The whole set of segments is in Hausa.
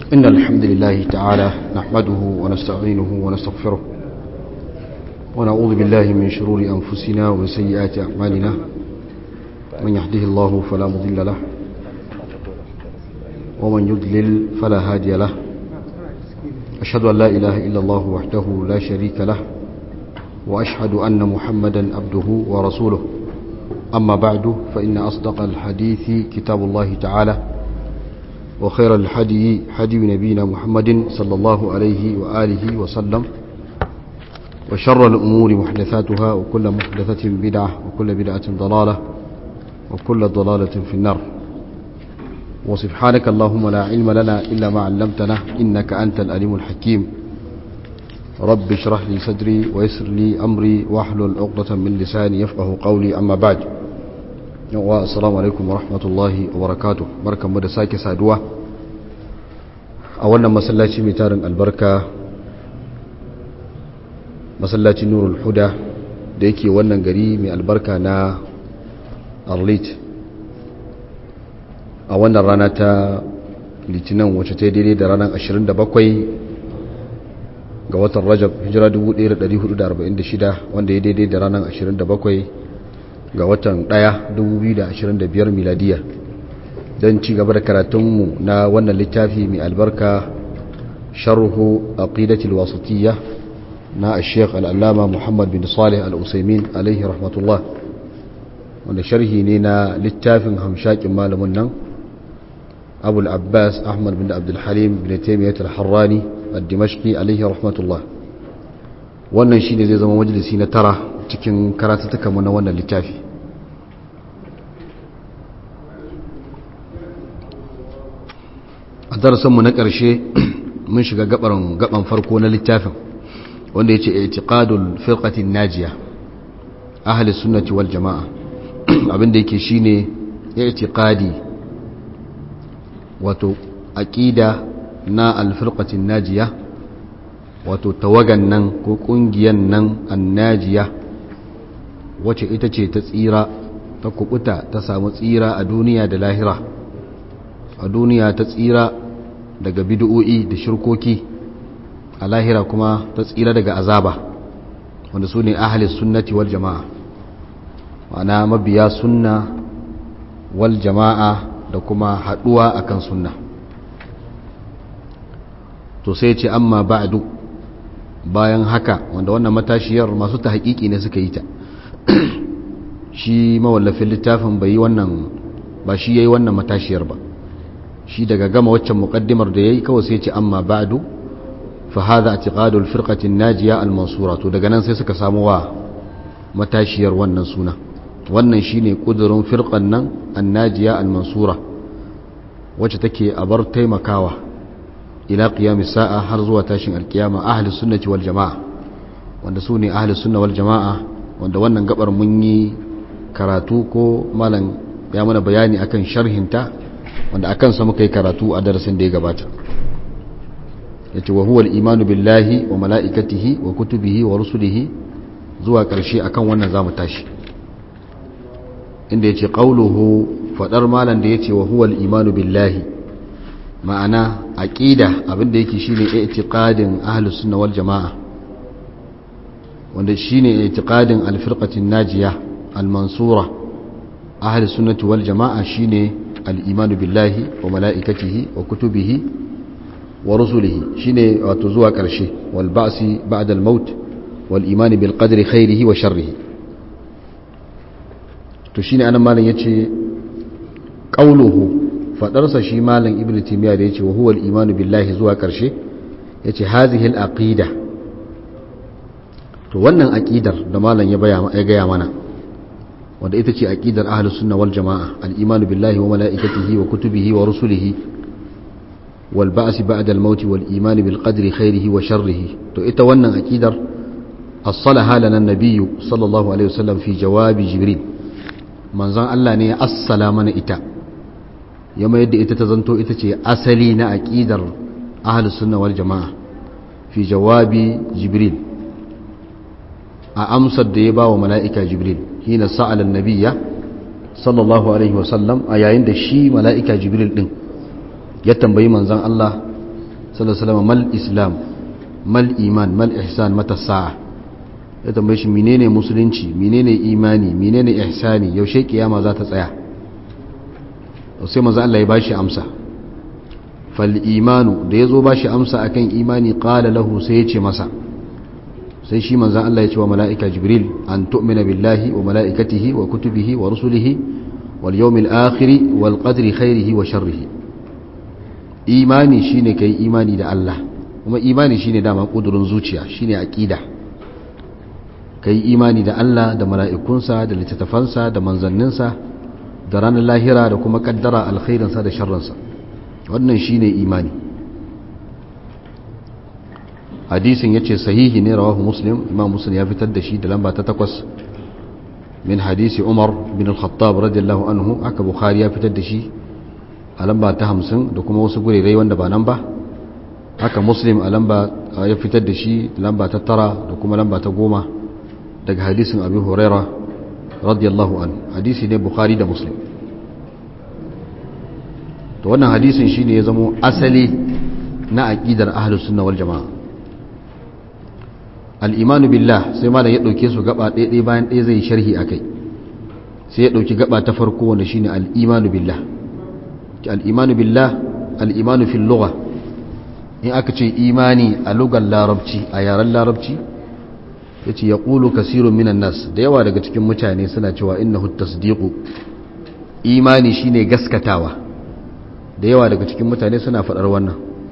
إن الحمد لله تعالى نحمده ونستعينه ونستغفره ونعوذ بالله من شرور أنفسنا ومن سيئات أعمالنا من يهده الله فلا مضل له ومن يضلل فلا هادي له أشهد أن لا إله إلا الله وحده لا شريك له وأشهد أن محمدا عبده ورسوله أما بعد فإن أصدق الحديث كتاب الله تعالى وخير الحدي حدي نبينا محمد صلى الله عليه وآله وسلم وشر الأمور محدثاتها وكل محدثة بدعة وكل بدعة ضلالة وكل ضلالة في النار وسبحانك اللهم لا علم لنا إلا ما علمتنا إنك أنت الأليم الحكيم رب اشرح لي صدري ويسر لي أمري واحلل عقدة من لساني يفقه قولي أما بعد السلام عليكم ورحمة الله وبركاته بركة مدى ساكي سادوة أولا مسلاتي متارن البركة مسلاتي نور الهدى da yake wannan gari mai albarka na arlit a wannan rana ta litinin wacce ta daidai da ranar 27 ga watan rajab hijira 1446 wanda ya daidai da ranar 27 ga watan 1 2025 miladiya don ci gaba da karatunmu na wannan littafi mai albarka sharhu aqidatul wasatiyya na sheikh al'allama muhammad bin salih al'usaimin alaihi rahmatullah wanda sharhi ne na littafin hamshakin malamin nan abu al'abbas ahmad bin abdulhalim bin taimiyyat al-harrani al-dimashqi alaihi rahmatullah wannan shine zai zama majalisi na tara cikin karatattaka mu na wannan littafi a darasinmu na ƙarshe mun shiga gaban farko na littafin wanda ya ce itiqadul firqatin najiya ahli sunnati wal jama'a abinda yake shine itiqadi wato aqida na alfirqatin najiya wato tawagan nan ko kungiyan nan annajiya wacce ita ce ta tsira ta kubuta ta samu tsira a duniya da lahira a duniya ta tsira daga bid'o'i da shirkoki a lahira kuma ta tsira daga azaba wanda su ne ahalis sunnati wal jama'a ma'ana mabiya sunna wal jama'a da kuma haduwa akan sunna to sai ce amma ba'du bayan haka wanda wannan matashiyar masu ta haƙiƙi ne suka yi ta shi mawallafin littafin bai yi wannan ba shi yayi wannan matashiyar ba shi daga gama waccan muqaddimar da yayi kawai sai ce amma ba'du fa hadha i'tiqadul firqatin najiya al mansura to daga nan sai suka samu wa matashiyar wannan suna wannan shine kudurin firqan nan annajiya al mansura wacce take a bar taimakawa ila qiyam sa'a har zuwa tashin alkiyama ahli sunnati wal jamaa wanda su ne ahli sunna wal jamaa wanda wannan gabar mun yi karatu ko malam ya mana bayani akan sharhinta wanda akan sa muka yi karatu a darasin da ya gabata yace wa huwa al-imanu billahi wa mala'ikatihi wa kutubihi wa rusulihi zuwa ƙarshe akan wannan zamu tashi inda yace qauluhu fadar malan da yace wa huwa al-imanu billahi ma'ana aqida abinda yake shine i'tiqadin ahlus sunna wal jamaa wanda shine i'tiqadin al-firqatin najiya al-mansura ahlus sunnati wal jamaa shine al-imanu billahi wa mala'ikatihi wa kutubihi wa rusulihi shine wato zuwa ƙarshe wal ba'si ba'da al-maut wal imani bil qadri khairihi wa sharrihi to shine anan malam yace qauluhu fadarsa shi malam ibnu timiya da yace wa huwa al imanu billahi zuwa ƙarshe yace hazihi al aqida to wannan aqidar da malam ya baya ya gaya mana wanda ita ce aqidar ahlus sunna wal jamaa al imanu billahi wa malaikatihi wa kutubihi wa rusulihi والبعث بعد الموت والإيمان بالقدر خيره وشره تو إتا ونن أكيدر أصلها لنا النبي صلى الله عليه وسلم في جواب جبريل من زان الله ني السلام إتا يوم يد إتا تزنتو إتا تي أسلين أكيدر أهل السنة والجماعة في جواب جبريل أمس الديبا وملائكة جبريل حين سأل النبي صلى الله عليه وسلم أيين دشي ملائكة جبريل دين ya tambayi manzan Allah sallallahu alaihi mal islam mal iman mal ihsan mata sa'a ya tambaye shi menene musulunci menene imani menene ihsani yaushe kiyama za ta tsaya sai manzo Allah ya bashi amsa fal imanu da yazo bashi amsa akan imani qala lahu sai ya ce masa sai shi manzo Allah ya ce wa malaika jibril an tu'mina billahi wa malaikatihi wa kutubihi wa rusulihi wal yawmil akhir wal qadri khairihi wa sharrihi imani shine kai imani da Allah kuma imani shine dama kudurin zuciya shine aqida kai imani da Allah da mala'ikunsa da littattafansa da manzanninsa da ranar lahira da kuma kaddara alkhairinsa da sharrinsa wannan shine imani hadisin yace sahihi ne rawahu muslim imam muslim ya fitar da shi da lamba ta takwas min hadisi umar bin al-khattab radiyallahu anhu aka bukhari ya fitar da shi a lamba ta hamsin da kuma wasu gurirai wanda ba nan ba haka muslim a lamba ya fitar da shi lamba ta tara da kuma lamba ta goma daga hadisin abu huraira radiyallahu an hadisi ne bukhari da muslim to wannan hadisin shine ya zamo asali na aqidar ahlus sunna wal jamaa al-iman billah sai malam ya dauke su gaba ɗaya ɗaya bayan ɗaya zai sharhi akai sai ya dauki gaba ta farko wanda shine al-iman billah al-iman billah al-iman fil lugha in aka ce imani a lugar larabci a yaren larabci ya ce ya ƙulu kasirun minan nas da yawa daga cikin mutane suna cewa inna tasdiqu imani shine gaskatawa da yawa daga cikin mutane suna faɗar wannan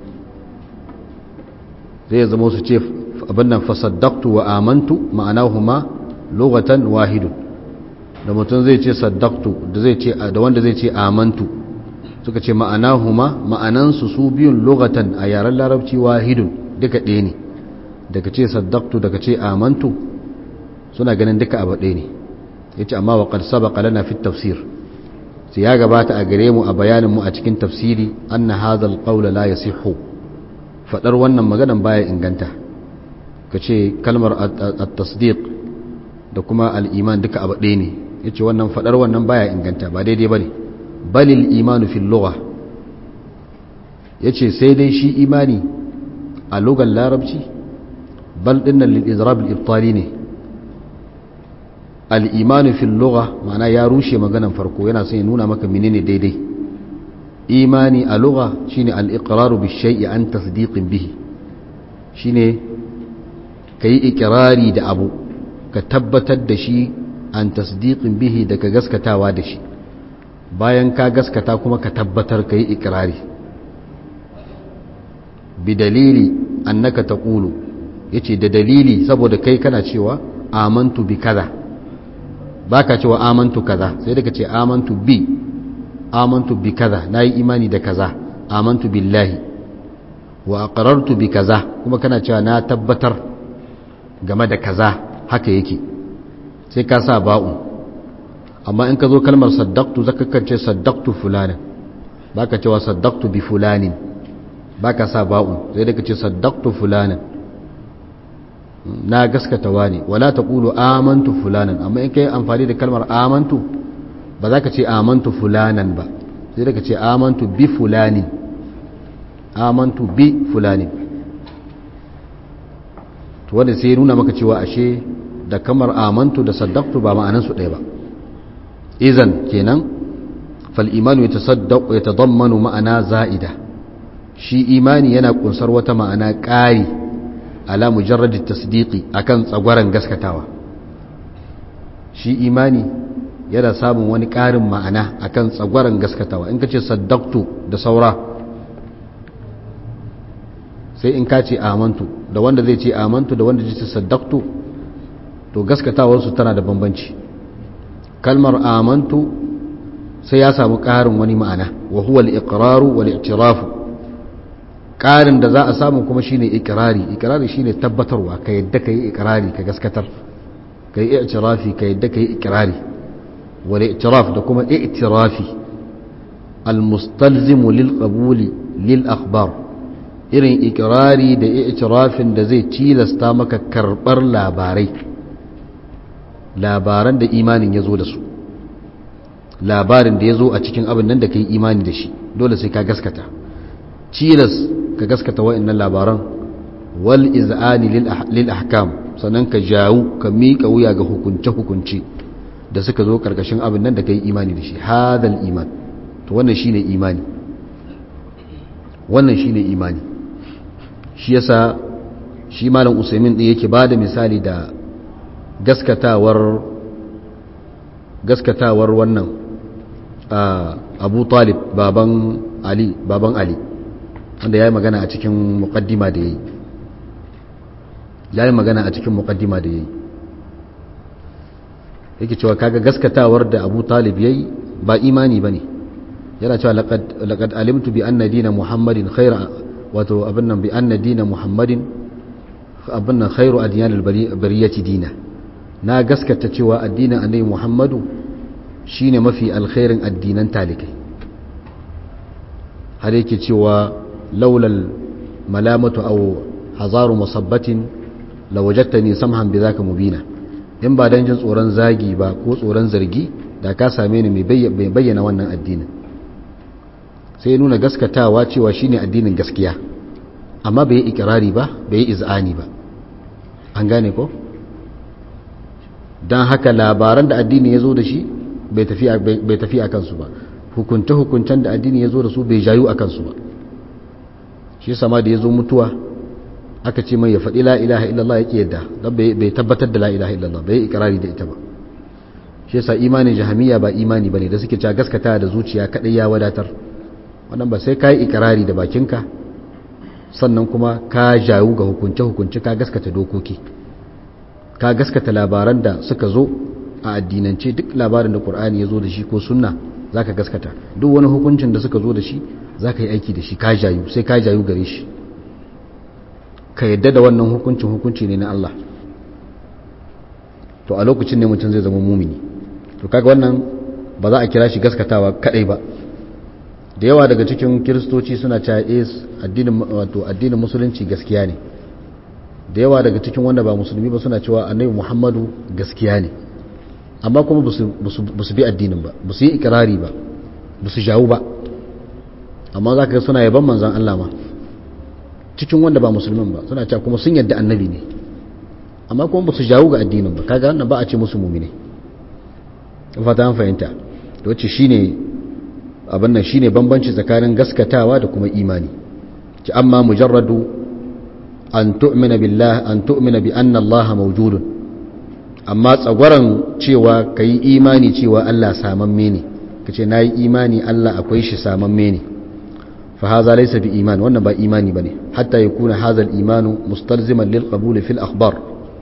zai zama su ce abin nan fasaddaqtu wa amantu ma'anahuma lughatan wahidun da mutum zai ce saddaqtu da zai ce da wanda zai ce amantu suka ce ma'anahuma ma'anansu su biyun lughatan a yaren larabci wahidun duka ɗaya ne daga ce saddaqtu daga ce amantu suna ganin duka abu ɗaya ne yace amma wa qad sabaqa lana fi tafsir sai ya gabata a gare mu a bayanin mu a cikin tafsiri anna hadha alqawla la yasihhu fadar wannan maganan baya inganta kace kalmar at-tasdiq da kuma al-iman duka abu ɗaya ne yace wannan fadar wannan baya inganta ba daidai bane balil imanu fil lugha yace sai dai shi imani a lugar larabci bal dinnan lil izrab al ibtali ne al imanu fil lugha ma'ana ya rushe maganan farko yana son ya nuna maka menene daidai imani a lugha shine al iqraru bi shay'i an tasdiqin bihi shine kai ikrari da abu ka tabbatar da shi an tasdiqin bihi da ka gaskatawa da shi bayan ka gaskata kuma ka tabbatar ka yi ikirari bi dalili annaka taqulu yace da dalili saboda kai kana cewa amantu bi kaza baka cewa amantu kaza sai da ce amantu bi amantu bi kaza nayi imani da kaza amantu billahi wa aqrartu bi kaza kuma kana cewa na tabbatar game da kaza haka yake sai ka sa ba'u amma in ka zo kalmar saddaktu zaka kance saddaktu fulanin baka cewa saddaktu bi fulanin baka sa ba'u sai da kace saddaktu fulanin na gaskata wani wala taqulu amantu fulanan amma in kai amfani da kalmar amantu ba za ka ce amantu fulanan ba sai da kace amantu bi fulanin amantu bi fulanin to wanda sai nuna maka cewa ashe da kamar amantu da saddaktu ba ma'anansu ɗaya ba izan kenan fal'imanu ya tasaddaku ya tadammanu ma'ana za'ida shi imani yana kunsar wata ma'ana ƙari ala mujarradin tasdiki akan tsagwaron gaskatawa shi imani yana samun wani ƙarin ma'ana akan tsagwaron gaskatawa in ka ce saddaktu da saura sai in ka ce amantu da wanda zai ce amantu da wanda zai ce saddaktu to gaskatawarsu tana da bambanci kalmar amantu sai ya samu ƙarin wani ma'ana wa huwa al-iqraru wal i'tirafu ƙarin da za a samu kuma shine iqrari iqrari shine tabbatarwa ka yadda kai iqrari ka gaskatar kai i'tirafi ka yadda kai iqrari wal i'tiraf da kuma i'tirafi al-mustalzimu lil qabuli lil akhbar irin iqrari da i'tirafin da zai tilasta maka karbar labarai labaran da imanin ya zo da su labarin da ya zo a cikin abin nan da ka yi imani da shi dole sai ka gaskata cilas ka gaskata wa'annan labaran wal iz'ani lil ahkam sannan ka jawo ka miƙa wuya ga hukunce hukunci da suka zo karkashin abin nan da kai imani da shi hadal iman to wannan shine imani wannan shine imani shi yasa shi malam usaimin din yake bada misali da gaskatawar gaskatawar wannan abu talib baban ali baban ali wanda ya yi magana a cikin mukaddima da ya yi ya yi magana a cikin mukaddima da ya yi yake cewa kaga gaskatawar da abu talib ya yi ba imani ba ne yana cewa laƙad alimtu bi anna dina muhammadin khaira wato abin nan bi anna dina muhammadin abin nan khairu adiyanil bariyati dina na gaskata cewa addinin annabi muhammadu shine mafi alkhairin addinan talikai har yake cewa laulal malamatu aw hazaru musabbatin lawajadtani samhan bidhaka mubina in ba dan jin tsoron zagi ba ko tsoron zargi da ka same ni mai bayyana wannan addinin sai nuna gaskatawa cewa shine addinin gaskiya amma bai yi ikirari ba bai yi iz'ani ba an gane ko don haka labaran da addini ya zo da shi bai tafi a kansu ba hukunce-hukuncen da addini ya zo da su bai jayu a kansu ba shi sama da ya zo mutuwa aka ce mai ya faɗi la'ilaha illallah ya ƙi yadda don bai tabbatar da la'ilaha illallah bai yi ikirari da ita ba shi yasa imanin jahamiya ba imani ba ne da suke ca gaskata da zuciya kaɗai ya wadatar wannan ba sai ka yi ikirari da bakinka sannan kuma ka jayu ga hukunce-hukunce ka gaskata dokoki ka gaskata labaran da suka zo a addinance duk labarin da ƙur'ani ya zo da shi ko sunna za ka gaskata duk wani hukuncin da suka zo da shi za ka yi aiki da shi ka jayu sai ka jayu gare shi ka yadda da wannan hukuncin hukunci ne na Allah to a lokacin ne mutum zai zama mumini to kaga wannan ba za a kira shi gaskatawa kadai ba da yawa daga cikin kiristoci suna cewa is addinin wato addinin musulunci gaskiya ne da yawa daga cikin wanda ba musulmi ba suna cewa annabi muhammadu gaskiya ne amma kuma ba su bi addinin ba ba su yi ikirari ba ba su jawo ba amma za ka ga suna yaban manzan Allah ma cikin wanda ba musulmin ba suna cewa kuma sun yadda annabi ne amma kuma ba su jawo ga addinin ba kaga wannan ba a ce musu mumine fata an fahimta da wacce shine abin nan shine bambanci tsakanin gaskatawa da kuma imani ki amma mujarradu an tu'mina billah an tu'mina bi anna Allah mawjudun amma tsagwaran cewa kai imani cewa Allah samamme ne kace nayi imani Allah akwai shi samamme ne fa hadha laysa bi iman wannan ba imani bane hatta yakuna hadha al imanu mustalziman lil qabul fil akhbar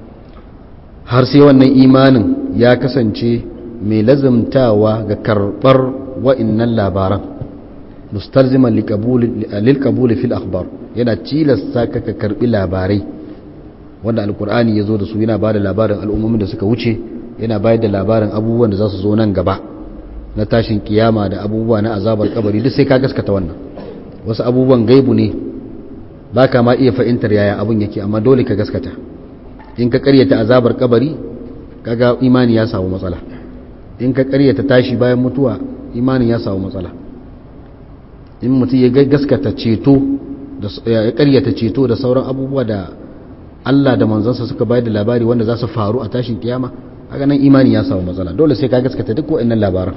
har sai wannan imanin ya kasance mai lazumtawa ga karbar wa'innan labaran mustalziman lil qabul fil akhbar yana tilasta ka ka karbi labarai wanda alkur'ani ya zo da su yana ba da labarin al'ummomin da suka wuce yana bayar da labarin abubuwan da za su zo nan gaba na tashin kiyama da abubuwa na azabar kabari duk sai ka gaskata wannan wasu abubuwan gaibu ne ba ka ma iya fahimtar yaya abun yake amma dole ka gaskata in ka karyata azabar kabari kaga imani ya samu matsala in ka karyata tashi bayan mutuwa imanin ya samu matsala in mutum ya gaskata ceto ya karyata ceto da sauran abubuwa da Allah da manzansa suka bayar da labari wanda za su faru a tashin kiyama haka nan imani ya samu matsala dole sai ka gaskata duk waɗannan labaran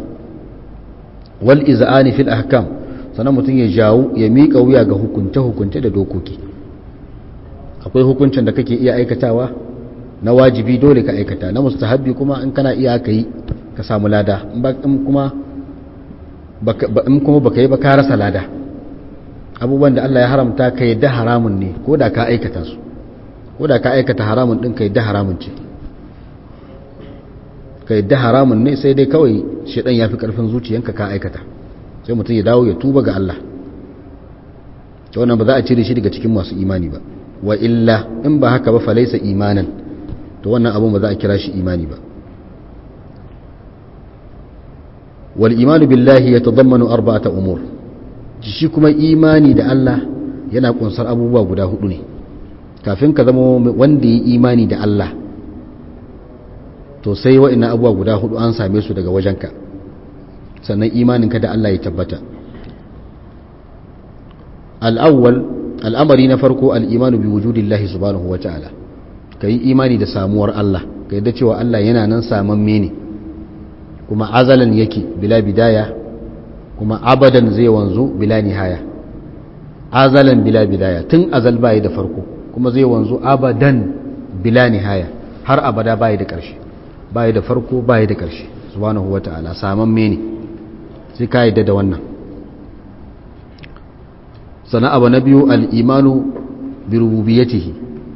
wal iz'ani fil ahkam sannan mutum ya jawo ya miƙa wuya ga hukunce hukunce da dokoki akwai hukuncin da kake iya aikatawa na wajibi dole ka aikata na mustahabbi kuma in kana iya ka yi ka samu lada in kuma in kuma baka yi ba ka rasa lada abubuwan da Allah ya haramta ka yadda haramun ne ko da ka aikata su ko da ka aikata haramun ɗin ka yadda haramun ce ka yadda haramun ne sai dai kawai shaɗan ya fi ƙarfin zuciyanka ka aikata sai mutum ya dawo ya tuba ga Allah ta wannan ba za a cire shi daga cikin masu imani ba wa illa in ba haka ba falaisa imanan to wannan abun ba za a kira shi imani ba wal imanu billahi ya tadammanu arba'ata umur shi kuma imani da Allah yana kunsar abubuwa guda hudu ne kafin ka zama wanda ya imani da Allah to sai wa'ina abubuwa guda hudu an same su daga wajenka sannan imaninka da Allah ya tabbata al'awwal al'amari na farko al'imanu bi wujudillahi subhanahu wa ta'ala ka yi imani da samuwar Allah ka yadda cewa Allah yana nan samamme ne kuma azalan yake bila bidaya kuma abadan zai wanzu bila nihaya azalan bila bidaya tun azal bayi da farko kuma zai wanzu abadan bila nihaya har abada bayi da ƙarshe bayi da farko bayi da ƙarshe subhanahu wa ta'ala samamme ne sai ka yadda da wannan sana abu na biyu al'imanu bi rububiyatihi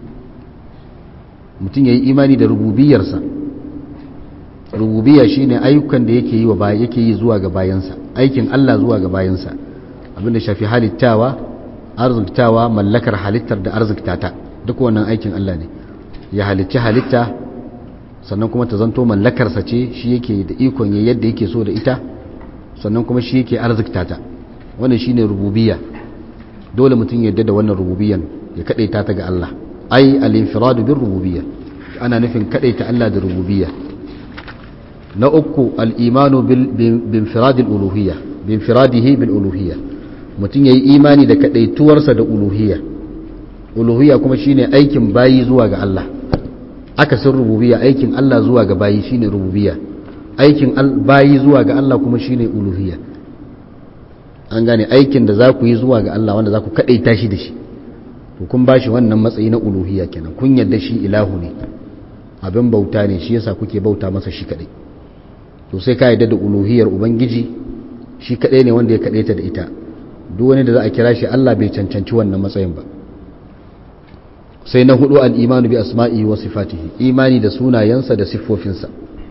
mutum ya yi imani da rububiyarsa rububiyya shine ayyukan da yake yi wa yake yi zuwa ga bayansa aikin Allah zuwa ga bayansa abinda shafi halittawa arziktawa mallakar halittar da arziktata duk wannan aikin Allah ne ya halicci halitta sannan kuma ta zanto mallakarsa ce shi yake da ikon ya yadda yake so da ita sannan kuma shi yake arziktata wannan shine rububiyya dole mutum ya yadda da wannan rububiyyan ya kadaita ta ga Allah ai al-infiradu bir rububiyya ana nufin kadaita Allah da rububiyya na uku al-imanu bil infiradil uluhiyya bi infiradihi bil uluhiyya mutum yayi imani da kadaituwarsa da uluhiyya uluhiyya kuma shine aikin bayi zuwa ga Allah akasin rububiyya aikin Allah zuwa ga bayi shine rububiyya aikin bayi zuwa ga Allah kuma shine uluhiyya an gane aikin da za ku yi zuwa ga Allah wanda za ku kadaita shi da shi to kun bashi wannan matsayi na uluhiyya kenan kun yarda shi ilahu ne abin bauta ne shi yasa kuke bauta masa shi kadai to sai ka yarda da uluhiyar ubangiji shi kadai ne wanda ya kadaita da ita duk wani da za a kira shi Allah bai cancanci wannan matsayin ba sai na hudu al-imanu bi asma'i wa sifatihi imani da sunayensa da siffofinsa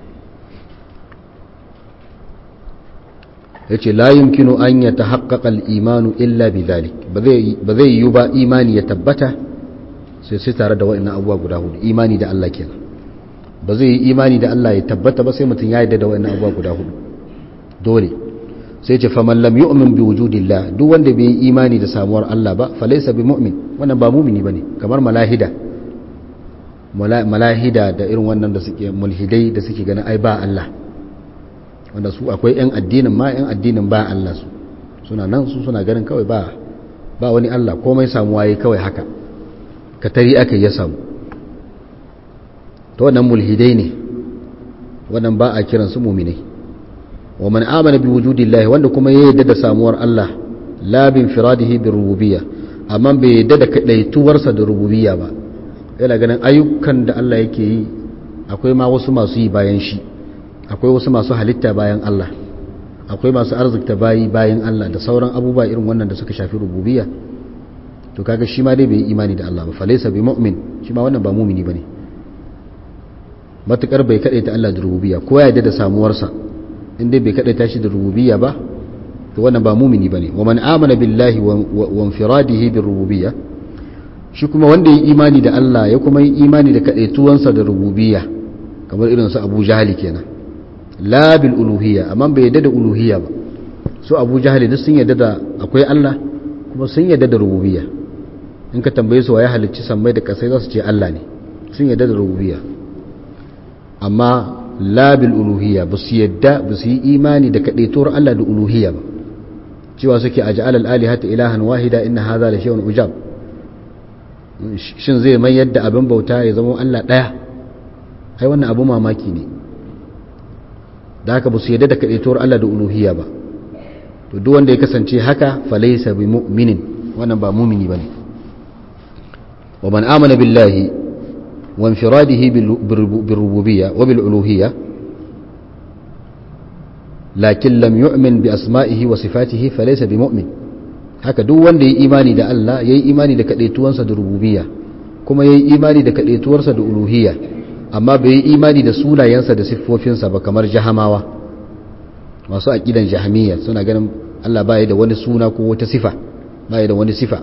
yace la yumkinu an yatahaqqaqa al-imanu illa bidhalik ba zai yi ba imani ya tabbata sai sai tare da wa'annan abubuwa guda hudu imani da Allah kenan ba zai yi imani da Allah ya tabbata ba sai mutum ya yarda da wa'annan abubuwa guda hudu dole sai ce faman lam yu'min bi wujudillah duk wanda bai yi imani da samuwar Allah ba fa laysa bi mu'min wannan ba mu'mini bane kamar malahida malahida da irin wannan da suke mulhidai da suke ganin ai ba Allah wanda su akwai 'yan addinin ma 'yan addinin ba Allah su suna nan su suna ganin kawai ba ba wani Allah komai samuwa yi kawai haka katari aka ya samu ta wannan mulhidai ne wannan ba a kiransu muminai wa man amana bi wujudillahi wanda kuma ya yadda da samuwar Allah la bin firadihi bi rububiyya amma bai yadda da kadaituwarsa da rububiyya ba yana ganin ayyukan da Allah yake yi akwai ma wasu masu yi bayan shi akwai wasu masu halitta bayan Allah akwai masu arzikta bayi bayan Allah da sauran abubuwa irin wannan da suka shafi rububiyya to kaga shi ma dai bai yi imani da Allah ba falaysa bi mu'min shi ma wannan ba mu'mini bane matukar bai kadaita Allah da rububiyya ko ya yarda da samuwarsa in dai bai kadaita shi da rububiyya ba to wannan ba mu'mini bane wa man amana billahi wa infiradihi bir rububiyya shi kuma wanda yi imani da Allah ya kuma yi imani da kadaituwansa da rububiyya kamar irin su Abu Jahali kenan la bil uluhiyya amma bai yadda da uluhiyya ba su abu jahali duk sun yadda da akwai Allah kuma sun yadda da rububiyya in ka tambaye su waye halicci sammai da kasai za su ce Allah ne sun yadda da rububiyya amma la bil uluhiyya ba su yadda ba su yi imani da kadaituwar Allah da uluhiyya ba cewa suke aj'al al alihata ilahan wahida inna hadha la shay'un ujab shin zai mai yadda abin bauta ya zama Allah daya ai wannan abu mamaki ne da haka ba su yadda da kaɗaituwar Allah da uluhiyya ba to duk wanda ya kasance haka falaisa bi mu'minin wannan ba mumini bane wa man amana billahi wa infiradihi bil rububiyya wa bil uluhiyya lakin lam yu'min bi asma'ihi wa sifatihi falaisa bi mu'min haka duk wanda ya imani da Allah yayi imani da kaɗaituwansa da rububiyya kuma yayi imani da kaɗaituwarsa da uluhiyya amma bai yi imani da sunayensa da siffofinsa ba kamar jahamawa masu aƙidan jahamiyya suna ganin Allah baya da wani suna ko wata sifa baya da wani sifa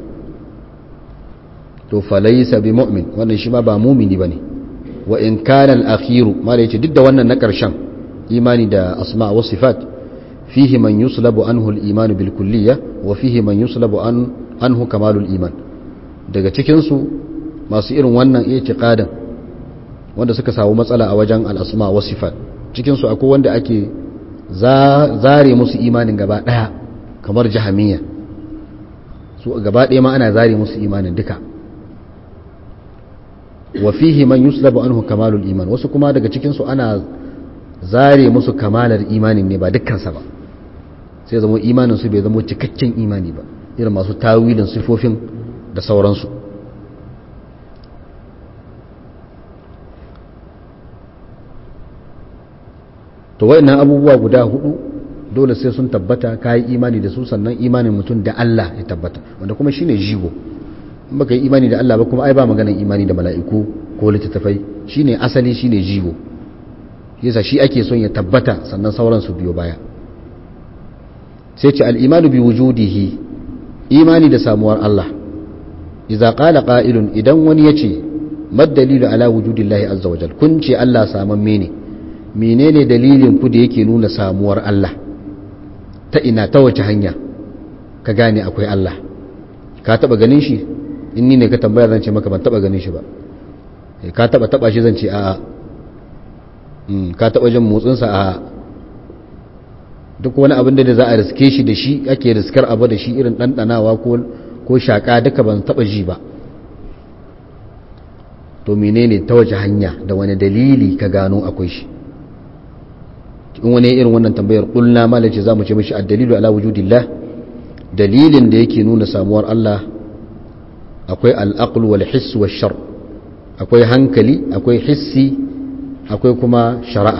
to falaysa bi mu'min wannan shi ma ba mumini bane wa in kana al-akhiru mala yace duk da wannan na karshen imani da asma wa sifat fihi man yuslabu anhu al-iman bil kulliyya wa fihi man yuslabu an anhu kamalul iman daga cikin su masu irin wannan i'tiqadin wanda suka samu matsala a wajen al'asma wa sifat cikinsu akwai wanda ake zare musu imanin gaba ɗaya kamar jahamiya su su gaba ɗaya ma ana zare musu imanin duka wa fihi man yuslabu anhu kamalul iman wasu kuma daga cikin su ana zare musu kamalar imanin ne ba dukkansa ba sai zama imanin su bai zama cikakken imani ba irin masu tawilin sifofin da sauransu to wayannan abubuwa guda hudu dole sai sun tabbata ka yi imani da su sannan imanin mutum da Allah ya tabbata wanda kuma shine jigo in baka yi imani da Allah ba kuma ai ba maganar imani da mala'iku ko littattafai shine asali shine jigo yasa shi ake son ya tabbata sannan sauran su biyo baya sai ce al-imanu bi wujudihi imani da samuwar Allah idza qala qa'ilun idan wani yace mad dalilu ala wujudillahi azza wajal kun ce Allah samamme ne menene dalilin ku da yake nuna samuwar Allah ta ina ta wace hanya ka gane akwai Allah ka taba ganin shi in ni ne ka tambaya zan ce maka ban taba ganin shi ba ka taba taba shi zan ce a'a ka taba jin motsinsa a duk wani abin da za a riske shi da shi ake riskar abu da shi irin ɗanɗanawa ko shaƙa duka ban taba ji ba to menene ta wace hanya da wani dalili ka gano akwai shi in wani irin wannan tambayar kulna malace za mu ce mashi addalilu ala wujudillah dalilin da yake nuna samuwar Allah akwai al'aql wal hiss wal shar akwai hankali akwai hissi akwai kuma shari'a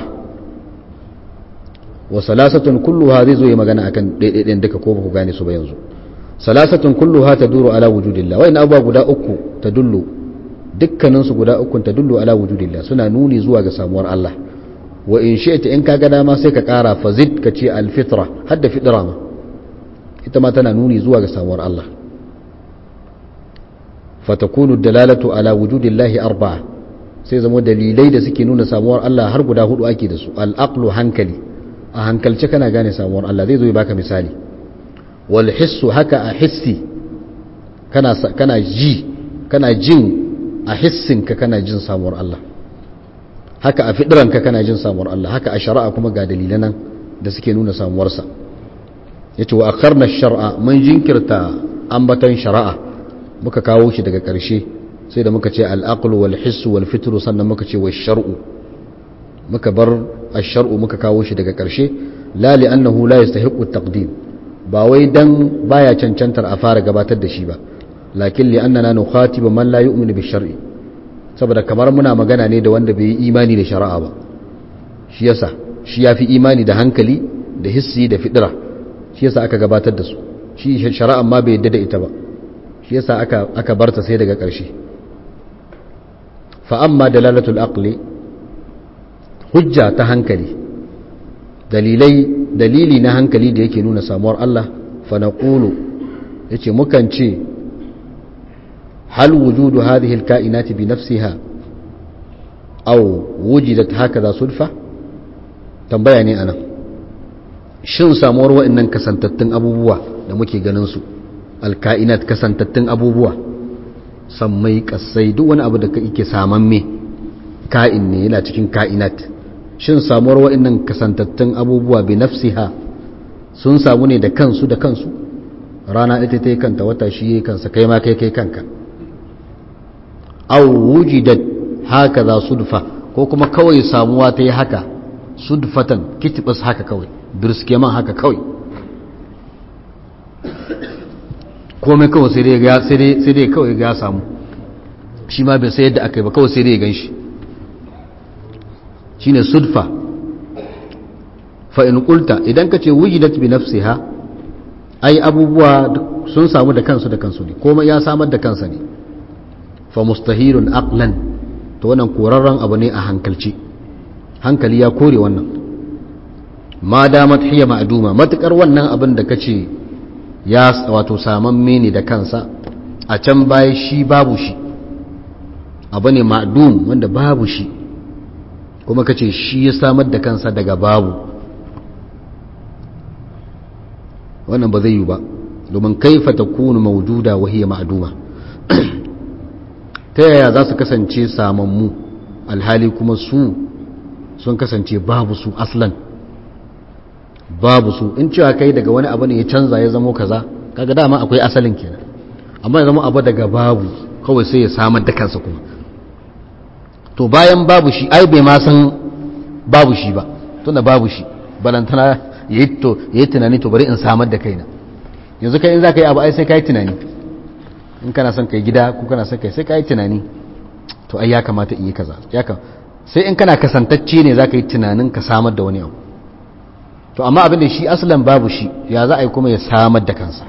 wa salasatun kulluha zai zo yi magana akan ɗaiɗaiɗin duka ko ba ku gane su ba yanzu salasatun kulluha taduru ala wujudillah wa'in abubuwa guda uku tadullu dukkaninsu guda ukun tadullu ala wujudillah suna nuni zuwa ga samuwar Allah wa in shi'ta in kaga dama sai ka kara fazid ka ce alfitra hadda fitra ma ita ma tana nuni zuwa ga samuwar Allah fatakunu dalalatu ala wujudillahi arba'a sai zama dalilai da suke nuna samuwar Allah har guda hudu ake da su al-aqlu hankali a hankalce kana gane samuwar Allah zai zo ya baka misali wal hissu haka a hissi kana kana ji kana jin a hissinka kana jin samuwar Allah haka a fidiranka kana jin samuwar Allah haka a shari'a kuma ga dalilan nan da suke nuna samuwarsa yace wa akharna shar'a mun jinkirta ambaton shari'a muka kawo shi daga ƙarshe sai da muka ce al-aql wal hiss wal fitr sannan muka ce wa shar'u muka bar ash-shar'u muka kawo shi daga ƙarshe la li annahu la yastahiqu at-taqdim ba wai dan baya cancantar a fara gabatar da shi ba lakin li annana nukhatibu man la yu'minu bi shar'i saboda kamar muna magana ne da wanda bai yi imani da shari'a ba shi yasa shi yafi imani da hankali da hissi da fidira shi yasa aka gabatar da su shi shari'a ma bai yadda da ita ba shi yasa aka aka barta sai daga ƙarshe fa amma dalalatul aqli hujja ta hankali dalilai dalili na hankali da yake nuna samuwar Allah fa naqulu yace mukan ce هل وجود هذه الكائنات بنفسها أو وجدت هكذا صدفة tambaya ne anan shin samuwar wa'annan kasantattun abubuwa da muke ganin su alka'inat kasantattun abubuwa sammai kasai duk wani abu da yake samamme ka'in ne yana cikin ka'inat shin samuwar wa'annan kasantattun abubuwa bi nafsiha sun samu ne da kansu da kansu rana ita ta yi kanta wata shi yi kansa kai ma kai kai kanka aw wujidat hakaza sudfa ko kuma kawai samuwa ta yi haka sudfatan kitibas haka kawai birskeman haka kawai komai kawai sai dai ga sai dai sai dai kawai ga samu shi ma bai sai yadda aka yi ba kawai sai dai ya ganshi shine sudfa fa in qulta idan kace wujidat bi nafsiha ai abubuwa sun samu da kansu da kansu ne komai ya samar da kansa ne fa mustahilun aqlan to wannan korarren abu ne a hankalci hankali ya kore wannan ma damat hiya ma'duma matukar wannan abin da kace ya wato samamme ne da kansa a can baya shi babu shi abu ne ma'dum wanda babu shi kuma kace shi ya samar da kansa daga babu wannan ba zai yi ba domin kaifa takunu mawjuda wa hiya ma'duma ta yaya za su kasance samammu alhali kuma su sun kasance babu su aslan babu su in cewa kai daga wani abu ne ya canza ya zamo kaza kaga dama akwai asalin kenan amma ya zama abu daga babu kawai sai ya samar da kansa kuma to bayan babu shi ai bai ma san babu shi ba tunda babu shi balantana ya yi tunani to bari in samar da kaina yanzu kai in za ka yi abu ai sai ka yi tunani in kana son kai gida ko kana son kai sai ka yi tunani to ai ya kamata in yi kaza sai in kana kasantacce ne za ka yi tunanin ka samar da wani abu to amma abin da shi asalin babu shi ya za a yi kuma ya samar da kansa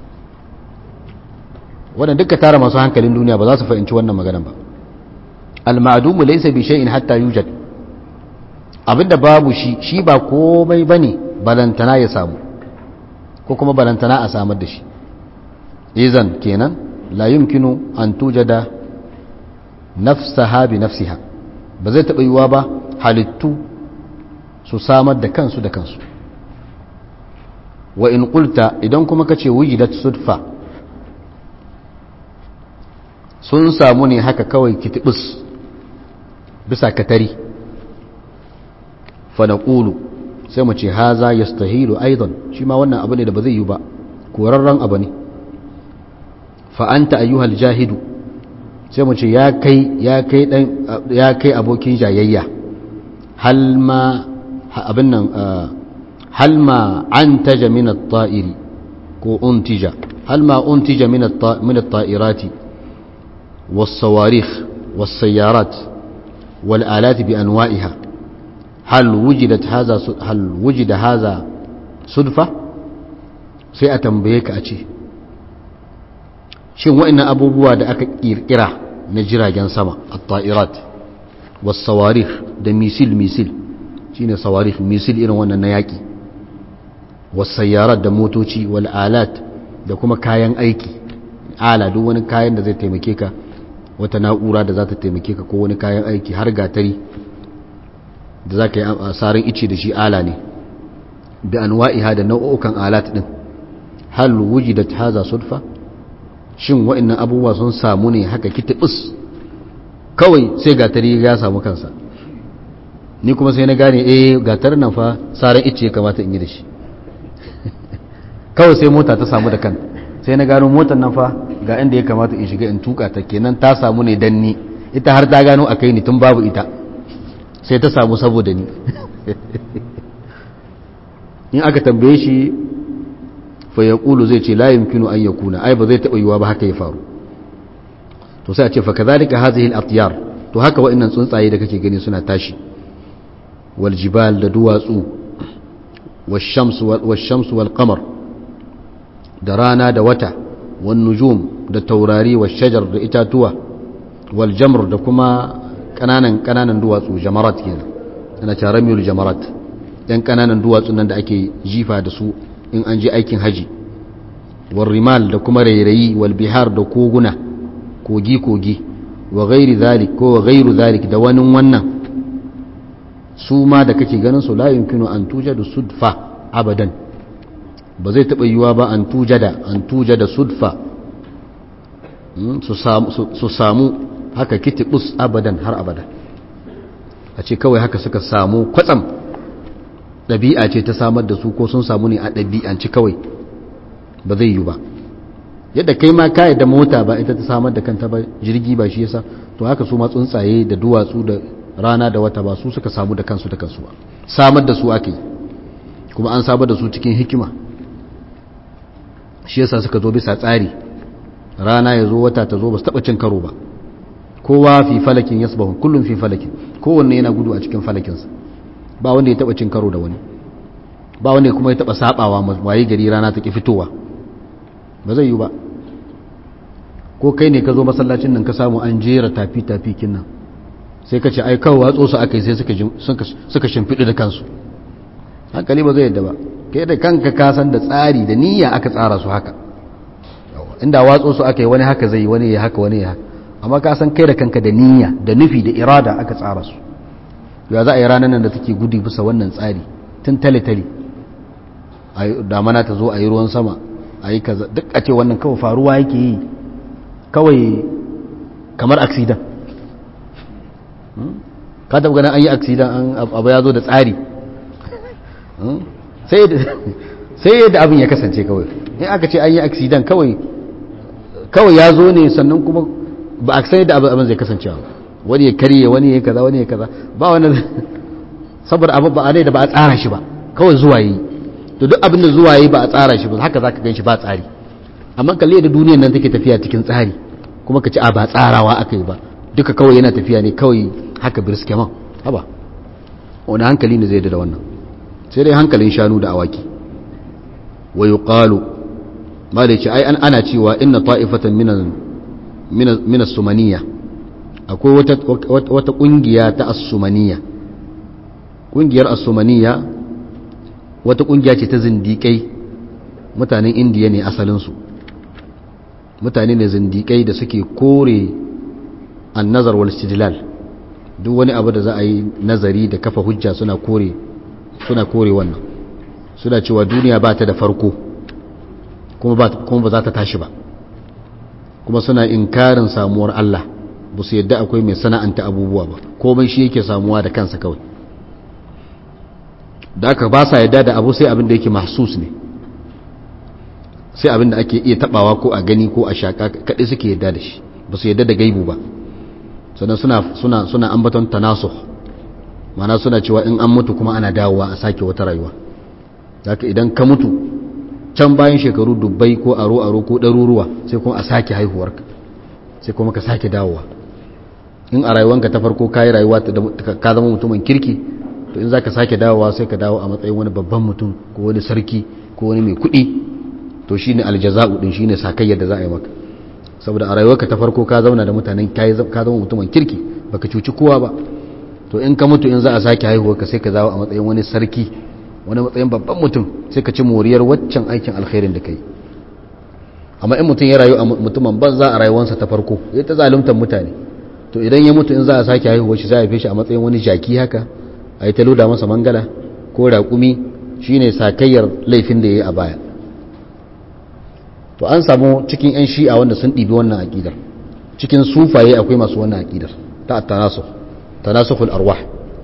wannan duka tara masu hankalin duniya ba za su fahimci wannan maganan ba al-ma'dumu laysa bi shay'in hatta yujad abinda babu shi shi ba komai bane balantana ya samu ko kuma balantana a samar da shi izan kenan la yumkinu an tujada nafsaha bi nafsiha ba zai taɓa yiwuwa ba halittu su samar da kansu da kansu wa in qulta idan kuma kace wujidat sudfa sun samu ne haka kawai kitibus bisa katari fa naqulu sai mu ce haza yastahilu aidan shi ma wannan abu ne da ba zai yi ba korarren abu ne fa anta ayyuhal jahidu sai mu ce ya kai ya kai dan ya kai abokin jayayya hal ma abin nan hal ma antaja min at-ta'iri ko untija hal ma untija min min at-ta'irati was-sawarikh was-sayyarat wal-alat bi anwa'iha hal wujidat hadha hal wujida hadha sudfa sai a tambaye ka a ce shin wa'annan abubuwa da aka kirkira na jiragen sama at-ta'irat was-sawarikh da misil misil shine sawarikh misil irin wannan na yaki was-sayyarat da motoci wal alat da kuma kayan aiki ala duk wani kayan da zai taimake ka wata na'ura da za ta taimake ka ko wani kayan aiki har gatari da za ka yi asarin ice da shi ala ne bi anwa'iha da nau'ukan alat din hal wujidat hadha sudfa shin wa'annan abubuwa sun samu ne haka kitibus kawai sai gatari ya samu kansa ni kuma sai na gane eh gatar nan fa saran ice kamata in yi da shi kawai sai mota ta samu da kan sai na gano motar nan fa ga inda ya kamata in shiga in tuka ta kenan ta samu ne dan ni ita har ta gano akai ni tun babu ita sai ta samu saboda ni in aka tambaye shi fa ya ƙulu zai ce layin kinu an ya kuna ai ba zai taɓa yiwa ba haka ya faru to sai a ce fa ka zalika hazihi al-atyar to haka wa'annan tsuntsaye da kake gani suna tashi wal jibal da duwatsu wash-shams wal qamar da rana da wata wan nujum da taurari wash shajar da itatuwa wal jamr da kuma kananan kananan duwatsu jamarat kenan ana cewa ramyul jamarat yan kananan duwatsun nan da ake jifa da su in an je aikin haji wal rimal da kuma rairayi wal bihar da koguna kogi kogi wa ghairi zalik ko wa ghairu zalik da wani wannan su ma da kake ganin su la yumkinu an tujadu sudfa abadan ba zai taba yiwa ba an tujada an tujada sudfa su samu haka kitibus abadan har abada a ce kawai haka suka samu kwatsam ɗabi'a ce ta samar da su ko sun samu ne a ɗabi'anci kawai ba zai yi ba yadda kai ma kayi da mota ba ita ta samar da kanta ba jirgi ba shi yasa to haka su ma tsuntsaye da duwatsu da rana da wata ba su suka samu da kansu da kansu ba samar da su ake yi kuma an samar da su cikin hikima shi yasa suka zo bisa tsari rana ya zo wata ta zo ba su taɓa cin karo ba kowa fi falakin yasbahu kullum fi falakin kowanne yana gudu a cikin falakinsa ba wanda ya taba cin karo da wani ba wanda kuma ya taba sabawa waye gari rana ta ki fitowa ba zai yi ba ko kai ne ka zo masallacin nan ka samu an jera tafi tafi kinnan sai ka ce ai kawo watso su aka yi sai suka suka shimfiɗu da kansu hankali ba zai yadda ba kai da kanka ka san da tsari da niyya aka tsara su haka inda watso su aka yi wani haka zai wani ya haka wani ya haka amma ka san kai da kanka da niyya da nufi da irada aka tsara su ya za a yi ranar nan da take gudu bisa wannan tsari tun tale-tale damana ta zo a yi ruwan sama a yi kaza duk a ce wannan kawai faruwa yake yi kawai kamar aksidan ka taɓa ganin an yi aksidan abu ya zo da tsari sai yadda abin ya kasance kawai in aka ce an yi aksidan kawai kawai ya zo ne sannan kuma ba a sai da abin zai kasancewa wani ya karye wani ya kaza wani ya kaza ba wani saboda abu ba a da ba a tsara shi ba kawai zuwa yi to duk abin da zuwa yi ba a tsara shi ba haka zaka gan shi ba tsari amma kalle da duniyar nan take tafiya cikin tsari kuma ka ci a ba tsarawa aka yi ba duka kawai yana tafiya ne kawai haka birske man haba wani hankali ne zai da wannan sai dai hankalin shanu da awaki wa yuqalu ma da ce ai an ana cewa inna ta'ifatan min min as-sumaniya akwai wata wata kungiya ta as-sumaniya kungiyar as-sumaniya wata kungiya ce ta zindikai mutanen indiya ne asalin su mutane ne zindikai da suke kore an-nazar wal istidlal duk wani abu da za a yi nazari da kafa hujja suna kore suna kore wannan suna cewa duniya ba ta da farko kuma ba za ta tashi ba kuma suna inkarin samuwar Allah ba su yadda akwai mai sana'anta abubuwa ba komai shi yake samuwa da kansa kawai da aka ba sa yadda da abu sai abin da yake mahsus ne sai abin da ake iya tabawa ko a gani ko a shaka kaɗai suke yadda da shi ba su yadda da gaibu ba sannan suna suna suna ambaton tanasuh mana suna cewa in an mutu kuma ana dawowa a sake wata rayuwa zaka idan ka mutu can bayan shekaru dubbai ko aro aro ko ɗaruruwa sai kuma a sake haihuwarka sai kuma ka sake dawowa in a rayuwanka ta farko ka yi rayuwa ka zama mutumin kirki to in za ka sake dawowa sai ka dawo a matsayin wani babban mutum ko wani sarki ko wani mai kuɗi to shi ne aljaza'u ɗin shi ne sakayyar da za a yi maka saboda a rayuwarka ta farko ka zauna da mutanen ka zama mutumin kirki baka cuci kowa ba to in ka mutu in za a sake haihuwarka sai ka dawo a matsayin wani sarki wani matsayin babban mutum sai ka ci moriyar waccan aikin alkhairin da ka yi amma in mutum ya rayu a mutumin banza a rayuwarsa ta farko ya ta zaluntar mutane to idan ya mutu in za a sake haihuwa shi za a shi a matsayin wani jaki haka a yi ta loda masa mangala ko raƙumi shine sakayyar laifin da ya yi a baya to an samu cikin 'yan shi'a wanda sun ɗibi wannan aƙidar cikin sufaye akwai masu wannan aƙidar ta tanasuf tanasuful arwah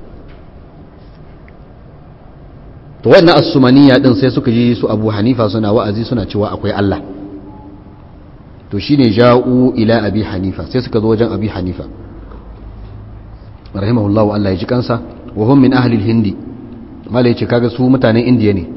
to wannan asumaniya din sai suka ji su abu hanifa suna wa'azi suna cewa akwai Allah to shine ja'u ila abi hanifa sai suka zo wajen abi hanifa rahimahullahu Allah ya ji kansa wa hum min ahli al-hindi mala yace kaga su mutanen indiya ne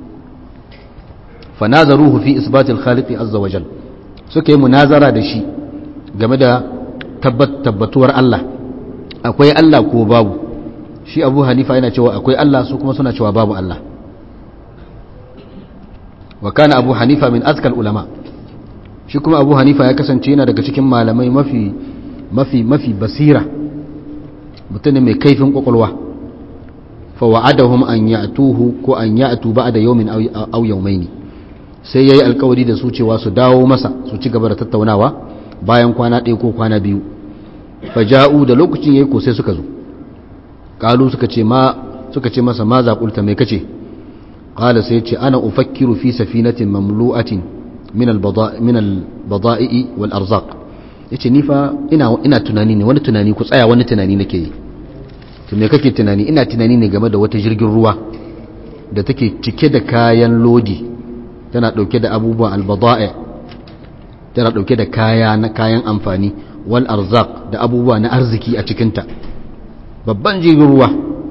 fa nazaruhu fi isbat al-khaliq azza wa jal suka yi munazara da shi game da tabbatuwar Allah akwai Allah ko babu shi abu hanifa yana cewa akwai Allah su kuma suna cewa babu Allah wa kana abu hanifa min azkal ulama shi kuma abu hanifa ya kasance yana daga cikin malamai mafi mafi mafi basira mutum mai kaifin kwakwalwa fa wa'adahum an ya'tuhu ko an ya'tu ba'da yawmin aw yawmayn sai yayi alkawari da su cewa su dawo masa su ci gaba da tattaunawa bayan kwana ɗaya ko kwana biyu fa ja'u da lokacin yayi ko sai suka zo kalu suka ce ma suka ce masa ma zaƙulta mai kace qala sai ce ana ufakkiru fi safinatin mamlu'atin min al-bada'i wal arzaq yace ni fa ina ina tunani ne wani tunani ku tsaya wani tunani nake yi to me kake tunani ina tunani ne game da wata jirgin ruwa da take cike da kayan lodi tana dauke da abubuwan al-bada'i tana dauke da kaya na kayan amfani wal arzaq da abubuwa na arziki a cikinta babban jirgin ruwa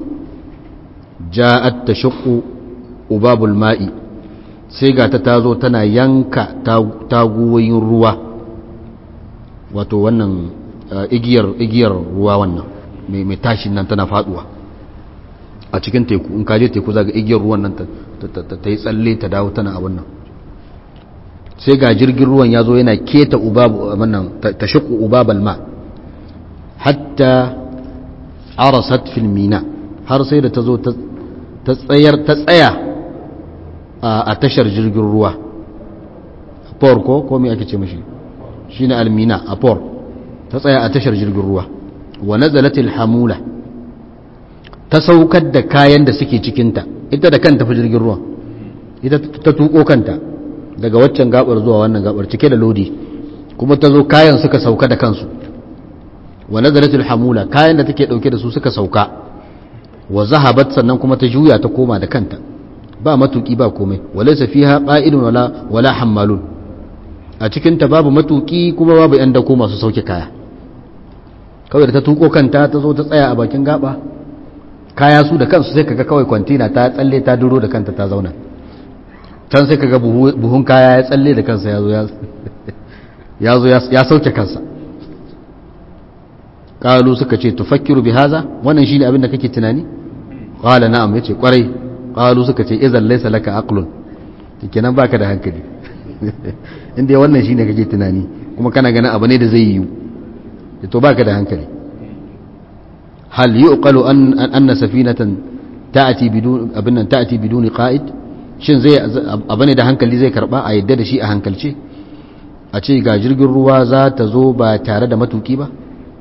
ja'at tashaqqu ubabul ma'i sai ga ta tazo tana yanka taguwoyin ruwa wato wannan igiyar igiyar ruwa wannan mai mai tashin nan tana faduwa a cikin teku in kaje teku zaga igiyar ruwan nan ta yi tsalle ta dawo tana abun nan sai ga jirgin ruwan ya zo yana keta ubabu wannan tashaqqu ubabal ma hatta arasat fil mina har sai da ta zo ta tsayar ta tsaya a tashar jirgin ruwa por ko ko me ake ce mishi shine almina a por ta tsaya a tashar jirgin ruwa wa nazalat hamula ta saukar da kayan da suke cikinta ita da kanta fa jirgin ruwa ita ta tuko kanta daga waccan gabar zuwa wannan gabar cike da lodi kuma ta zo kayan suka sauka da kansu wa nazaratul hamula kayan da take dauke da su suka sauka wa zahabat sannan kuma ta juya ta koma da kanta ba matuki ba komai walaysa fiha qa'idun wala wala hammalun a cikinta babu matuki kuma babu yan dako masu sauke kaya kawai da ta tuko kanta ta zo ta tsaya a bakin gaba kaya su da kansu sai kaga kawai kwantina ta tsalle ta duro da kanta ta zauna can sai kaga buhun kaya ya tsalle da kansa ya zo ya sauke kansa kalu suka ce tufakkiru bi haza wannan shine abin da kake tunani qala na'am yace kwarai qalu suka ce idan laysa laka aqlun kenan baka da hankali inda wannan shine kake tunani kuma kana ganin abu ne da zai yiwu to baka da hankali hal yuqalu an anna safinatan ta'ati bidun abin nan ta'ati biduni qa'id shin zai abu ne da hankali zai karba a yadda da shi a hankalce a ce ga jirgin ruwa za ta zo ba tare da matuki ba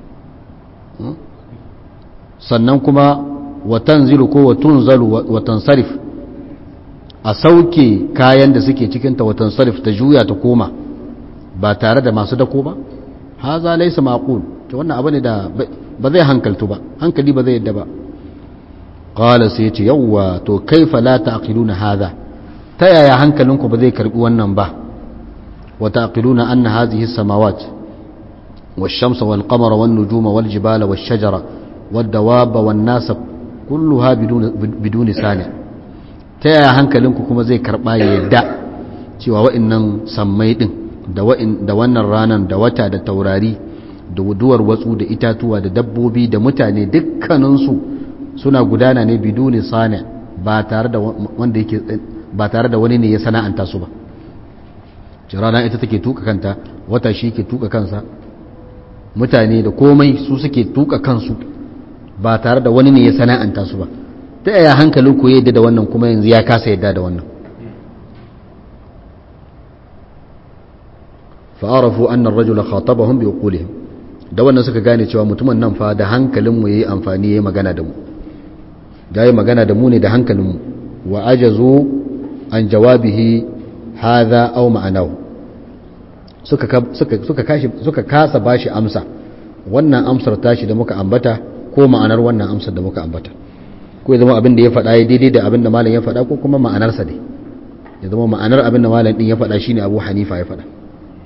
sannan kuma watan zilu ko watun zalu watan sarif a sauke kayan da suke cikinta watan sarif ta juya ta koma ba tare da masu dako ba haza laisa maqul to wannan abu ne da ba zai hankaltu ba hankali ba zai yadda ba qala sai yace yawwa to kaifa la taqiluna hadha ta yaya hankalinku ba zai karbi wannan ba wa taqiluna anna hadhihi as-samawat والشمس والقمر والنجوم والجبال والشجر والدواب والناس كلها بدون بدون صانع ta yaya hankalinku kuma zai karɓa ya yadda cewa wa'innan sammai ɗin da wannan ranar da wata da taurari da duwar watsu da itatuwa da dabbobi da mutane dukkaninsu suna gudana ne biduni sani ba tare da wanda yake ba tare da wani ne ya sana'anta su ba rana ita take tuka kanta wata shi ke tuka kansa mutane da komai su suke tuka kansu ba tare da wani ne ya sana'anta su ba ta yaya hankalin ku yadda da wannan kuma yanzu ya kasa yadda da wannan fa'arafu annar rajula khatabahum bi uqulihim da wannan suka gane cewa mutumin nan fa da hankalin mu yayi amfani yayi magana da mu yayi magana da mu ne da hankalin mu wa ajazu an jawabihi hadha aw ma'anahu suka suka suka kashi suka kasa bashi amsa wannan amsar tashi da muka ambata ko ma'anar wannan amsar da muka ambata ko ya zama abin da ya faɗa ya daidai da abin da malam ya faɗa ko kuma ma'anarsa ne ya zama ma'anar abin da malam ɗin ya faɗa shine abu hanifa ya faɗa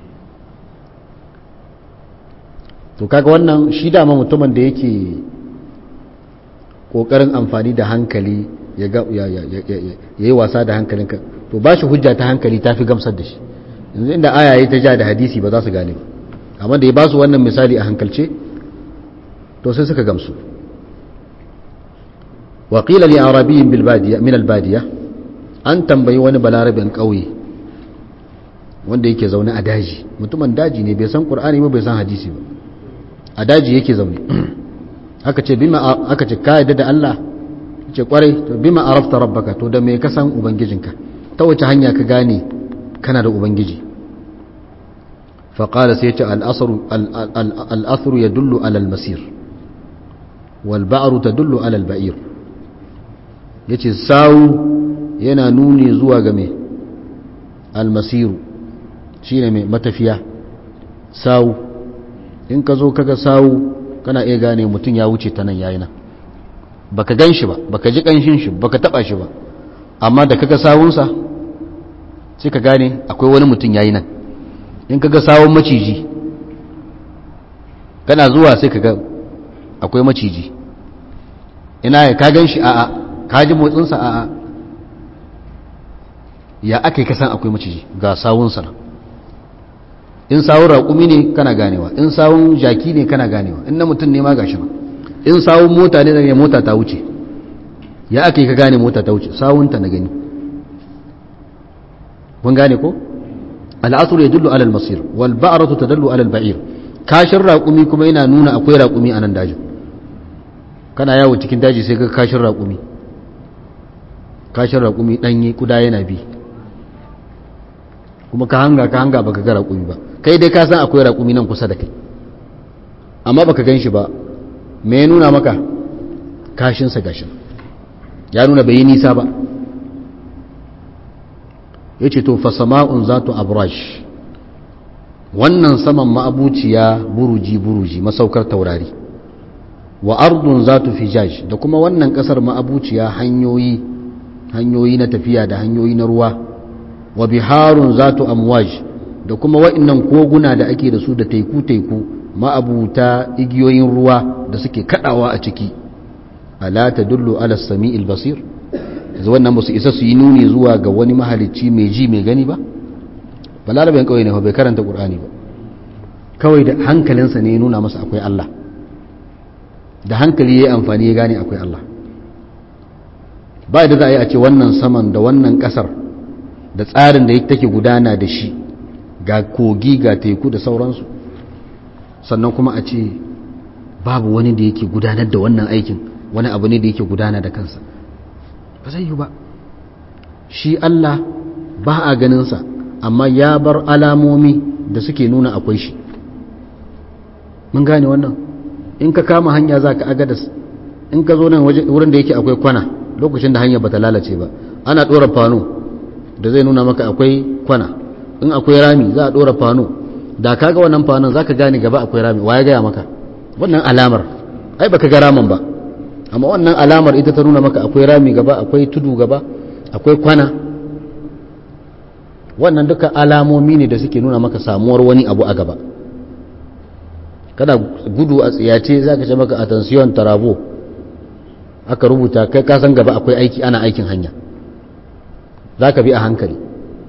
to kaga wannan shi dama mutumin da yake ƙoƙarin amfani da hankali ya yi wasa da hankalinka to ba shi hujja ta hankali ta fi gamsar da shi yanzu inda aya ya ta ja da hadisi ba za su gane ba amma da ya ba su wannan misali a hankalce to sai suka gamsu وقيل لأعرابي بالبادية من البادية an tambayi wani balarabin ƙauye wanda yake zaune a daji mutumin daji ne bai san ƙur'ani ba bai san hadisi ba a daji yake zaune aka ce bima aka ce ka yadda da Allah ce kwarai to bima arafta rabbaka to da me ka san ubangijinka ta wace hanya ka gane kana da ubangiji fa qala sai ce al-asru al-athru yadullu ala al-masir wal ba'ru tadullu ala al-ba'ir ya ce sawu yana nuni zuwa ga mai almasiru shi ne mai matafiya sawu in ka zo kaga sawu kana iya gane mutum ya wuce ta nan yayi nan baka gan shi ba baka ji kanshin shi baka taba shi ba amma da kaga sawunsa sai ka gane akwai wani mutum yayi nan in kaga sawun maciji kana zuwa sai kaga akwai maciji ina ya ka gan shi a'a ka ji motsinsa a'a ya aka yi kasan akwai maciji ga sawunsa nan in sawun raƙumi ne kana ganewa in sawun jaki ne kana ganewa in na mutum ne ma gashi nan in sawun mota ne zai mota ta wuce ya aka yi ka gane mota ta wuce sawunta na gani kun gane ko al'asur ya dullu alal masir wal ba'ratu tadullu alal ba'ir kashin raƙumi kuma yana nuna akwai raƙumi a nan dajin kana yawo cikin daji sai ga kashin raƙumi kashin raƙumi ɗanye kuda yana bi kuma ka hanga ka hanga baka ga raƙumi ba kai dai ka san akwai raƙumi nan kusa da kai amma baka gan shi ba me ya nuna maka kashinsa gashin ya nuna bai yi nisa ba ya ce to fasama'un za tu abrash wannan saman ma'abuciya buruji-buruji masaukar taurari wa ardun za tu fijaj da kuma wannan kasar ma'abuciya hanyoyi hanyoyi na tafiya da hanyoyi na ruwa wa biharun za tu amwaj da kuma wa'annan koguna da ake da su da teku-teku ma'abuta igiyoyin ruwa da suke kadawa a ciki ala tadullu ala sami'il basir yanzu wannan ba su isa su yi nuni zuwa ga wani mahalicci mai ji mai gani ba balarabin kawai ne bai karanta qur'ani ba kawai da hankalinsa ne ya nuna masa akwai Allah da hankali ya yi amfani ya gane akwai Allah ba da za a yi a ce wannan saman da wannan kasar da tsarin da take gudana da shi ga kogi ga teku da sauransu sannan kuma a ce babu wani da yake gudanar da wannan aikin wani abu ne da yake gudana da kansa ba zai yi ba shi Allah ba a ganinsa amma ya bar alamomi da suke nuna akwai shi mun gane wannan in ka kama hanya za ka agadas in ka zo nan wurin da yake akwai kwana lokacin da hanya bata lalace ba ana ɗora fano da zai nuna maka akwai kwana in akwai rami za a ɗora fano da ka ga wannan fanon za ka gane gaba akwai rami wa ya gaya maka wannan alamar ai baka ga ramin ba amma wannan alamar ita ta nuna maka akwai rami gaba akwai tudu gaba akwai kwana wannan duka alamomi ne da suke nuna maka samuwar wani abu a gaba kada gudu a tsiyace za ka ce maka attention tarabo aka rubuta kai kasan gaba akwai aiki ana aikin hanya za ka bi a hankali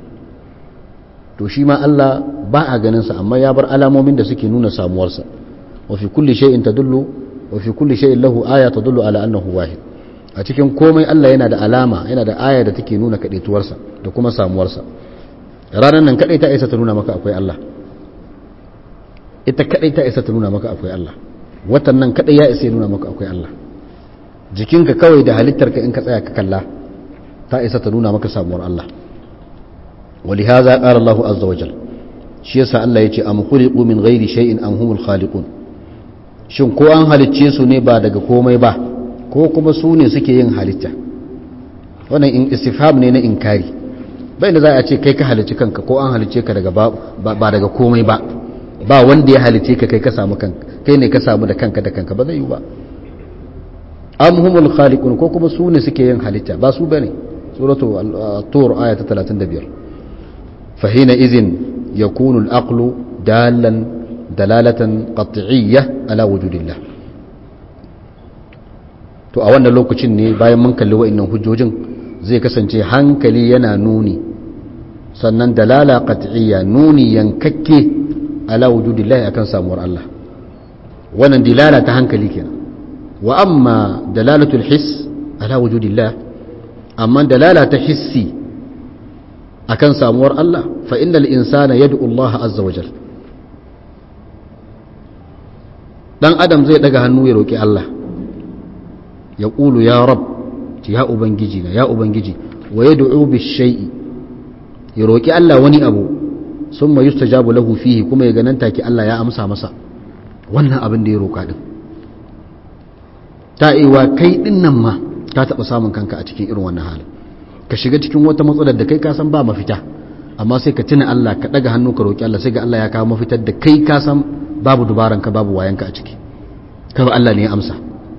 to shi ma Allah ba a ganinsa amma ya bar alamomin da suke nuna samuwarsa wa fi kulli shay'in tadullu wa fi kulli shay'in lahu aya tadullu ala annahu wahid a cikin komai Allah yana da alama yana da aya da take nuna kadaituwarsa da kuma samuwarsa ranar nan kadai ta isa ta nuna maka akwai Allah ita kadai ta isa ta nuna maka akwai Allah watan nan kadai ya isa ya nuna maka akwai Allah jikinka kawai da halittarka in ka tsaya ka kalla ta isa ta nuna maka samuwar Allah ولهذا قال الله عز وجل shi yasa Allah ya ce am khuliqu min ghairi shay'in am humul khaliqun shin ko an halicce su ne ba daga komai ba ko kuma su ne suke yin halitta wannan in istifham ne na inkari bai da za a ce kai ka halicci kanka ko an halicce ka daga ba daga komai ba ba wanda ya halicce ka kai ka samu kanka kai ne ka samu da kanka da kanka ba zai yi ba am humul khaliqun ko kuma su ne suke yin halitta ba su bane suratu at-tur aya ta 35 فحينئذ يكون العقل دالا دلالة قطعية على وجود الله to a wannan lokacin ne bayan mun kalli wa'annan hujjojin zai kasance hankali yana nuni sannan dalala qat'iyya nuni yankakke ala wujudillahi akan samuwar Allah wannan dilala ta hankali kenan wa amma dalalatul hiss ala wujudillah amma dalala ta hissi akan samuwar Allah fa innal insana yad'u Allah azza wajal dan adam zai daga hannu ya roki Allah ya qulu ya rab ya ubangiji na ya ubangiji wa yad'u bishai'i ya roki Allah wani abu summa yustajabu lahu fihi kuma ya ganan take Allah ya amsa masa wannan abin da ya roka din ta iwa kai din nan ma ka taba samun kanka a cikin irin wannan halin ka shiga cikin wata matsalar da kai kasan ba mafita amma sai ka tuna Allah ka daga hannu ka roki Allah sai ga Allah ya kawo mafitar da kai kasan babu dubaran ka babu wayanka a ciki kawai Allah ne ya amsa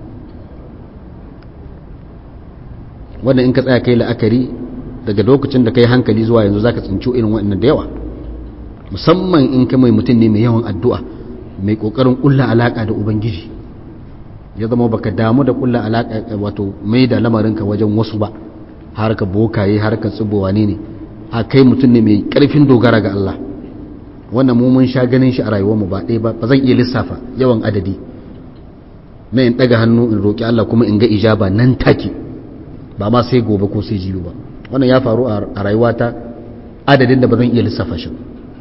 wannan in ka tsaya kai la'akari daga lokacin da kai hankali zuwa yanzu zaka tsinci irin waɗannan da yawa musamman in ka mai mutum ne mai yawan addu'a mai kokarin kulla alaka da ubangiji ya zama baka damu da kulla alaka wato mai da lamarinka wajen wasu ba harka bokaye harka tsibowa ne ne a kai mutum ne mai karfin dogara ga Allah wannan mu mun sha ganin shi a rayuwarmu ba ɗaya ba ba zan iya lissafa yawan adadi na in ɗaga hannu in roƙi Allah kuma in ga ijaba nan take ba ma sai gobe ko sai jibi ba wannan ya faru a rayuwata adadin da ba zan iya lissafa shi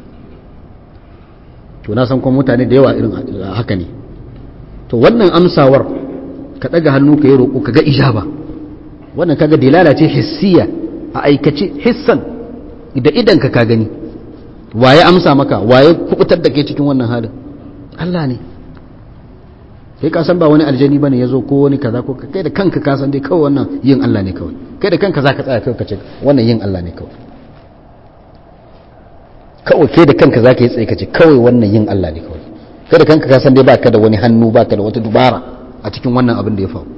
to na san kuma mutane da yawa irin haka ne to wannan amsawar ka ɗaga hannu ka yi roƙo ka ga ijaba wannan kaga dilala ce hissiya a aikace hissan da idan ka ka gani waye amsa maka waye kubutar da ke cikin wannan halin Allah ne kai ka san ba wani aljani bane yazo ko wani kaza ko kai da kanka ka san dai kawai wannan yin Allah ne kawai kai da kanka zaka tsaya kai ka ce wannan yin Allah ne kawai kawai kai da kanka zaka yi tsaye ka ce kawai wannan yin Allah ne kawai kai da kanka ka san dai baka da wani hannu baka da wata dubara a cikin wannan abin da ya faru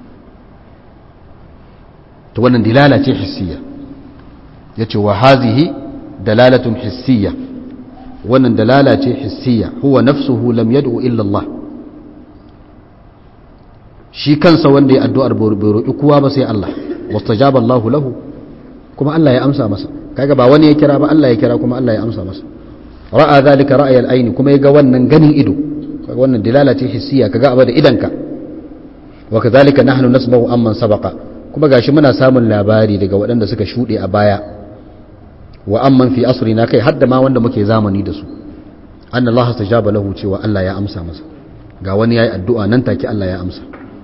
to wannan dilala ce hissiya yace wa hazihi dalalatun hissiya wannan dalala ce hissiya huwa nafsuhu lam yad'u illa Allah shi kansa wanda ya addu'ar bai roƙi kowa ba sai Allah wastajaba Allah lahu kuma Allah ya amsa masa kaga ba wani ya kira ba Allah ya kira kuma Allah ya amsa masa ra'a zalika ra'ayal aini kuma ya ga wannan ganin ido kaga wannan dalala ce hissiya kaga abu da idanka wa kadhalika nahnu nasma'u amman sabaqa kuma gashi muna samun labari daga waɗanda suka shuɗe a baya wa amman fi asrina kai hadda ma wanda muke zamani da su anna Allah tajaba lahu cewa Allah ya amsa masa ga wani yayi addu'a nan take Allah ya amsa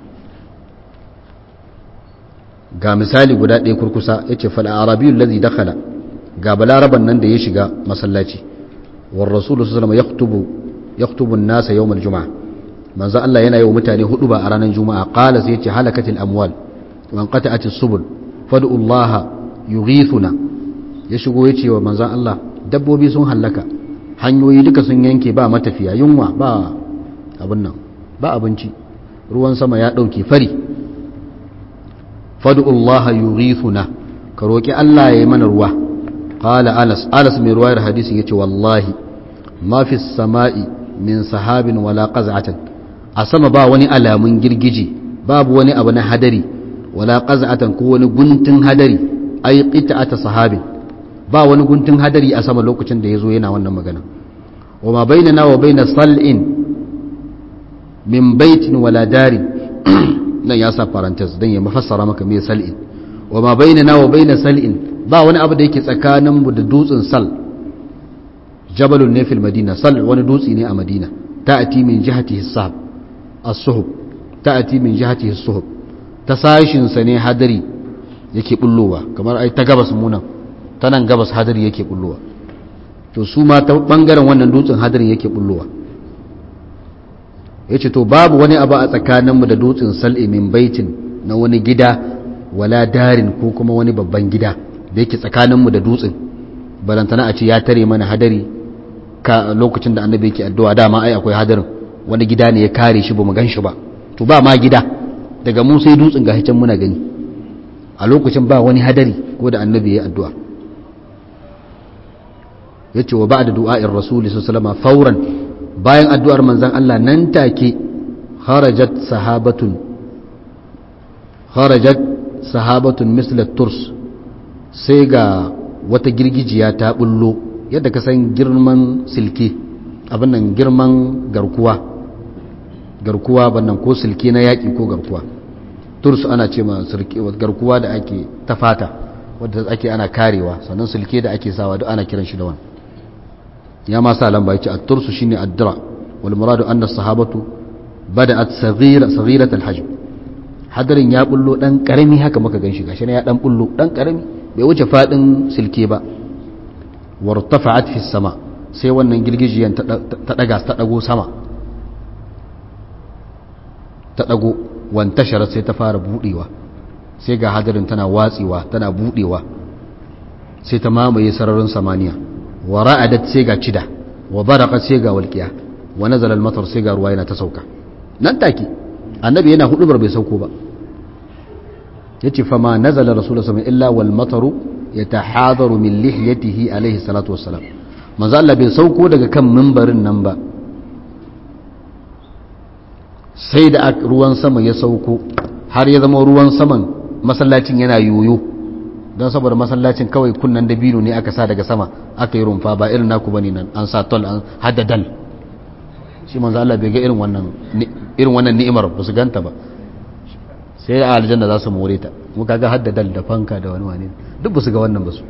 ga misali guda ɗaya kurkusa yace fal arabiyyu allazi dakhala ga balaraban nan da ya shiga masallaci war rasul sallallahu alaihi wasallam yaktubu yaktubu an-nasa yawm al-jum'ah manzo Allah yana yi wa mutane hudu ba a ranar juma'a qala sai yace halakatil amwal wa anqata'at as-subul fad'u Allah yughithuna ya shigo yace wa manzon Allah dabbobi sun hallaka hanyoyi duka sun yanke ba matafiya yunwa ba abin nan ba abinci ruwan sama ya dauke fari fad'u Allah yughithuna ka roki Allah ya yi mana ruwa qala Anas Anas mai ruwayar hadisin yace wallahi ma fi samai min sahabin wala qaz'atan a sama ba wani alamun girgije babu wani abu na hadari wala qaz'atan ko wani guntun hadari ay qita'ata sahabin ba wani guntun hadari a sama lokacin da yazo yana wannan magana wa ma bainana wa baina sal'in min baitin wala darin nan ya sa parenthesis dan ya mafassara maka me sal'in wa ma bainana wa baina sal'in ba wani abu da yake tsakanin mu da dutsen sal jabalun ne fil madina sal wani dutse ne a madina ta'ati min jihatihi sahab as-suhub ta'ati min jihatihi as-suhub ta sashin sa ne hadari yake bullowa kamar ai ta gabas munan ta nan gabas hadari yake bullowa to su ma ta bangaren wannan dutsen hadarin yake bullowa yace to babu wani abu a tsakaninmu da dutsen sal'i min baitin na wani gida wala darin ko kuma wani babban gida da yake tsakaninmu da dutsen balantana a ce ya tare mana hadari ka lokacin da annabi yake addu'a dama ai akwai hadarin wani gida ne ya kare shi bamu gan shi ba to ba ma gida daga mu sai dutsen ga can muna gani a lokacin ba wani hadari ko da annabi ya addu'a yace wa ba'da du'a'ir rasuli sallallahu alaihi fauran bayan addu'ar manzon Allah nan take kharajat sahabatun kharajat sahabatun misla turs sai ga wata girgijiya ta bullo yadda ka san girman silke abin nan girman garkuwa garkuwa bannan ko silke na yaƙi ko garkuwa turs ana ce ma garkuwa da ake ta fata wadda ake ana karewa sannan silke da ake sawa duk ana kiran shi da wani ya ma sa lamba yace at-tursu shine ad-dira wal muradu anna as-sahabatu bada'at saghira saghirat al-hajm hadarin ya bullo dan karami haka muka ganshi gashi ya dan bullo dan karami bai wuce fadin silke ba wartafa'at fi sama sai wannan girgijiyan ta daga ta dago sama ta dago wantashara sai ta fara budewa sai ga hadarin tana watsewa tana budewa sai ta mamaye sararin samaniya wa ra'adat sai ga cida wa baraqat sai ga walqiya wa nazala al-matar sai ga ruwa yana ta sauka nan take annabi yana hudubar bai sauko ba yace fa ma nazala rasulullahi sallallahu illa wal mataru yatahadaru min lihiyatihi alaihi salatu wassalam manzo Allah bai sauko daga kan mimbarin nan ba sai da ruwan sama ya sauko har ya zama ruwan saman masallacin yana yoyo don saboda masallacin kawai kunnan dabino ne aka sa daga sama aka yi rumfa ba irin naku bane nan an sa tol an hada dal shi manzo Allah bai ga irin wannan irin wannan ni'imar ba su ganta ba sai a aljanna za su more ta mu kaga hada dal da fanka da wani wani duk ba su ga wannan ba su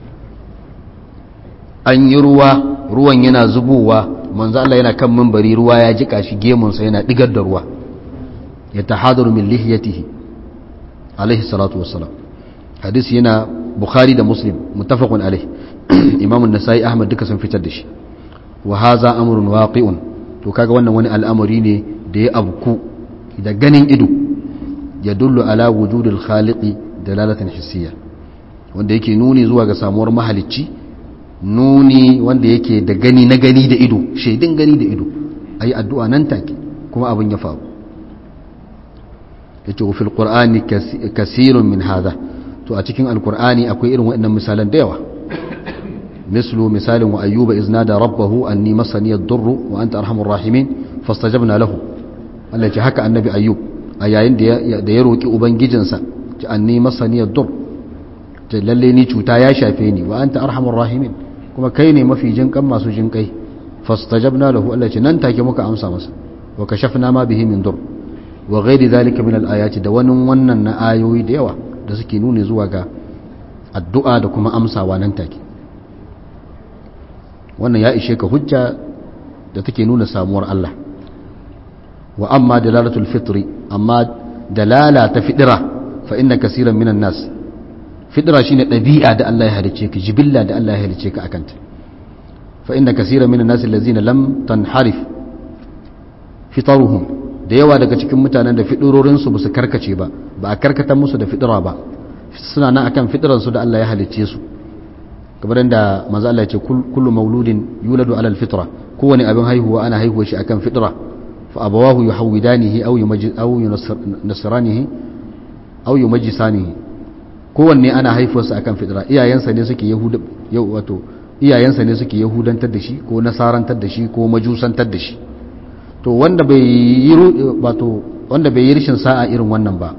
an yi ruwa ruwan yana zubowa manzo Allah yana kan minbari ruwa ya jika shi gemun sa yana digar da ruwa ya tahadaru min lihiyatihi alaihi salatu wassalam hadisi yana bukhari da muslim muttafaqun alaihi imam an-nasai ahmad duka sun fitar da shi wa hadha amrun waqi'un to kaga wannan wani al'amari ne da ya abku da ganin ido ya dullu ala wujudil khaliqi dalalatan hissiyya wanda yake nuni zuwa ga samuwar mahalicci nuni wanda yake da gani na gani da ido shaidin gani da ido ayi addu'a nan take kuma abin ya faru yace fil qur'ani kasirun min hadha to a cikin alqur'ani akwai irin waɗannan misalan da yawa mislu misalin wa ayyuba iznada rabbahu anni masani ad-durru wa anta arhamur rahimin fastajabna lahu Allah ce haka annabi ayyub a yayin da ya roki ubangijinsa ce anni masani ad-dur ce lalle ni cuta ya shafe ni wa anta arhamur rahimin kuma kai ne mafi jinkan masu jinkai fastajabna lahu Allah ce nan take muka amsa masa wa kashafna ma bihi min dur wa ghairi zalika min al-ayati da wani wannan na ayoyi da yawa da suke nuni zuwa ga addu'a da kuma amsawa nan take wannan ya ishe ka hujja da take nuna samuwar Allah wa amma dalalatul fitri amma dalala ta fidira fa inna kaseeran minan nas fidira shine dabi'a da Allah ya halice ka jibilla da Allah ya halice ka akanta fa inna kaseeran minan nas allazina lam tanharif fitaruhum da yawa daga cikin mutanen da fidirorin su basu karkace ba ba a karkata musu da fidira ba suna nan akan fidiran su da Allah ya halice su kamar da manzo Allah ya ce kullu mauludin yuladu ala alfitra kowane abin haihuwa ana haihuwa shi akan fitra fa abawahu yuhawidanihi aw yumajji aw yunasranihi aw yumajjisanihi kowanne ana haifuwarsa akan fitra iyayensa ne suke yahuda yau wato iyayensa ne suke yahudantar da shi ko nasarantar da shi ko majusantar da shi to wanda bai yi wato wanda bai yi rishin sa'a irin wannan ba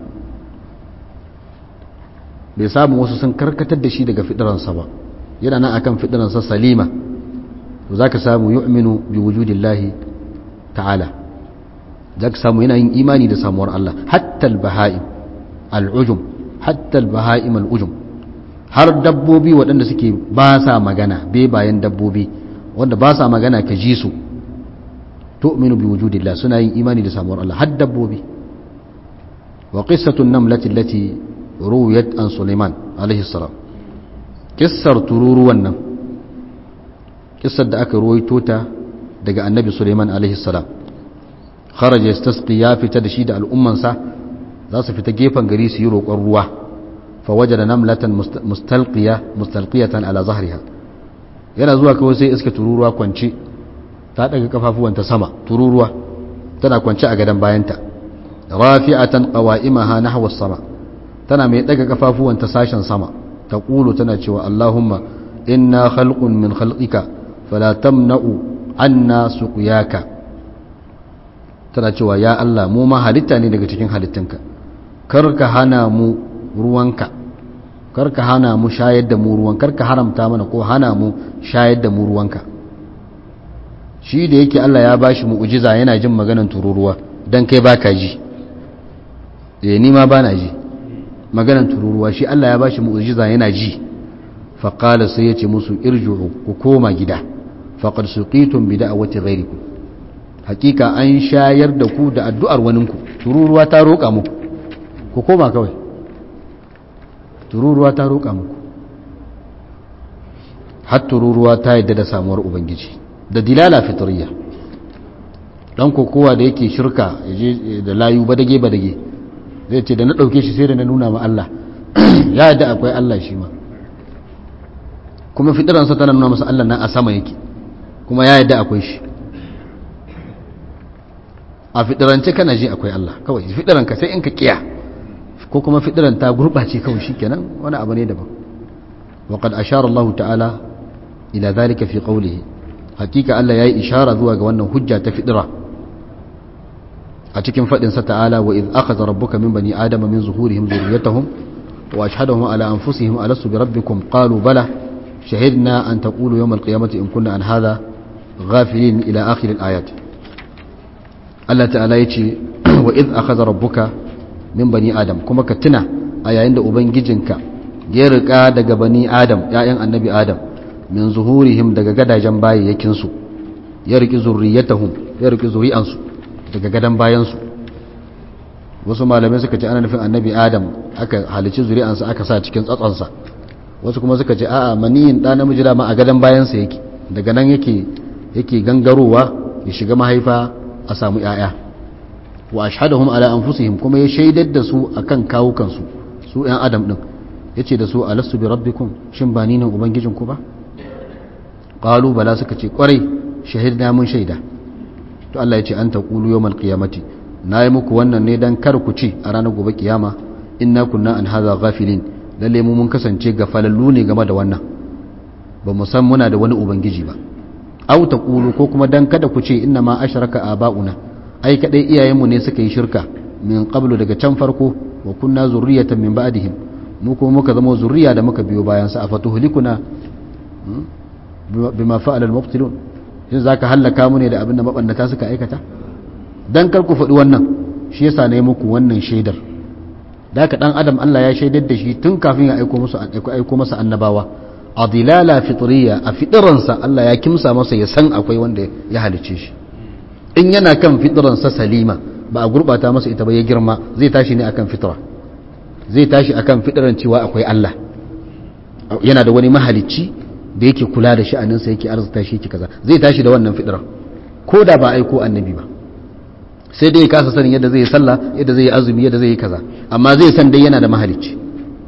bai samu wasu sun karkatar da shi daga fitransa ba yana nan akan fitransa salima to zaka samu yu'minu bi wujudillahi ta'ala zaka samu yana yin imani da samuwar Allah hatta al-baha'im al-ujum hatta al-baha'im al-ujum har dabbobi waɗanda suke ba sa magana be bayan dabbobi wanda ba sa magana ka ji su tu'minu bi wujudillah suna yin imani da samuwar Allah har dabbobi wa qissatu an-namlati allati ruwiyat an Sulaiman alaihi salam kissar tururuwan nan kissar da aka ruwaito ta daga annabi Sulaiman alaihi salam kharaja yastasqi ya fita da shi da al'ummansa za su fita gefen gari su yi roƙon ruwa fa wajada namlatan mustalqiya mustalqiyatan ala zahriha yana zuwa kawai sai iska tururuwa kwance ta daga kafafuwanta sama tururuwa tana kwance a gadan bayanta rafi'atan qawa'imaha nahwa as-sama tana mai daga kafafuwanta sashen sama ta ƙulu tana cewa Allahumma inna khalqun min khalqika fala tamna'u anna suqyaka tana cewa ya Allah mu ma halitta ne daga cikin halittunka kar ka hana mu ruwanka kar ka hana mu shayar da mu ruwan kar ka haramta mana ko hana mu shayar da mu ruwanka shi da yake Allah ya bashi mu'jiza yana jin maganan tururuwa dan kai baka ji eh ni ma bana ji maganan tururuwa shi Allah ya bashi mu'jiza yana ji fa qala sai yace musu irju'u ku koma gida faqad suqitum bi da'wati ghayrikum hakika an shayar da ku da addu'ar waninku tururuwa ta roƙa muku ku koma kawai tururuwa ta roƙa muku har tururuwa ta yadda da samuwar ubangiji da dilala fitriya dan kokowa da yake shirka yaje da layu badage badage zai ce da na ɗauke shi sai da na nuna ma Allah ya yadda akwai Allah shi ma kuma fitiransa tana nuna masa Allah nan a sama yake kuma ya yadda akwai shi a fitirance kana ji akwai Allah kawai fitiranka sai in ka kiya ko kuma fitiran ta gurɓace kawai shi kenan wani abu ne daban وقد أشار الله تعالى إلى ذلك في قوله حقيقة الله يأي إشارة ذوى وأنه حجة تفدرة أتكن فإن تعالى وإذ أخذ ربك من بني آدم من ظهورهم ذريتهم وأشهدهم على أنفسهم ألست بربكم قالوا بلى شهدنا أن تقولوا يوم القيامة إن كنا عن هذا غافلين إلى آخر الآيات الله تعالى يتي وإذ أخذ ربك من بني آدم كما كتنا أي عند أبن جنك يرقى دق بني آدم يا النبي آدم min zuhurihim daga gadajen bayayyakinsu ya riki zurriyatahum ya riki zuri'ansu daga gadan bayansu wasu malamai suka ce ana nufin annabi adam aka halici zuri'ansa aka sa cikin tsatsonsa wasu kuma suka ce a'a maniyin ɗa namiji dama a gadan bayansa yake daga nan yake yake gangarowa ya shiga mahaifa a samu ‘ya'ya wa ashhadahum ala anfusihim kuma ya shaidar da su akan kawukansu su ‘yan adam ɗin ya ce da su alastu bi rabbikum shin ba ni ne ubangijinku ba qalu bala suka ce kwarai shahidna mun shaida to Allah ya ce an taqulu yawmal qiyamati nayi muku wannan ne dan kar ku ci a ranar gobe kiyama inna kunna an hadha ghafilin lalle mu mun kasance gafalallu ne game da wannan ba mu san muna da wani ubangiji ba aw taqulu ko kuma dan kada ku ce inna ma ashraka aba'una ai kadai iyayenmu ne suka yi shirka min qablu daga can farko wa kunna zurriyatan min ba'dihim mu kuma muka zama zurriya da muka biyo bayan sa afatuhlikuna bima fa'ala al-mubtilun shin zaka halaka mu ne da abin da mabannata suka aikata dan kar ku faɗi wannan shi yasa ne muku wannan shaidar da haka dan adam Allah ya shaidar da shi tun kafin ya aiko musu aiko masa annabawa a dilala fitriya a fitiransa Allah ya kimsa masa ya san akwai wanda ya halice shi in yana kan fitiransa salima ba a gurbata masa ita ba ya girma zai tashi ne akan fitra zai tashi akan fitiran cewa akwai Allah yana da wani mahalicci da yake kula da sha'aninsa yake arzuta shi yake kaza zai tashi da wannan fitiran ko da ba aiko annabi ba sai dai ya kasa sanin yadda zai yi sallah yadda zai yi azumi yadda zai yi kaza amma zai san dai yana da mahalicci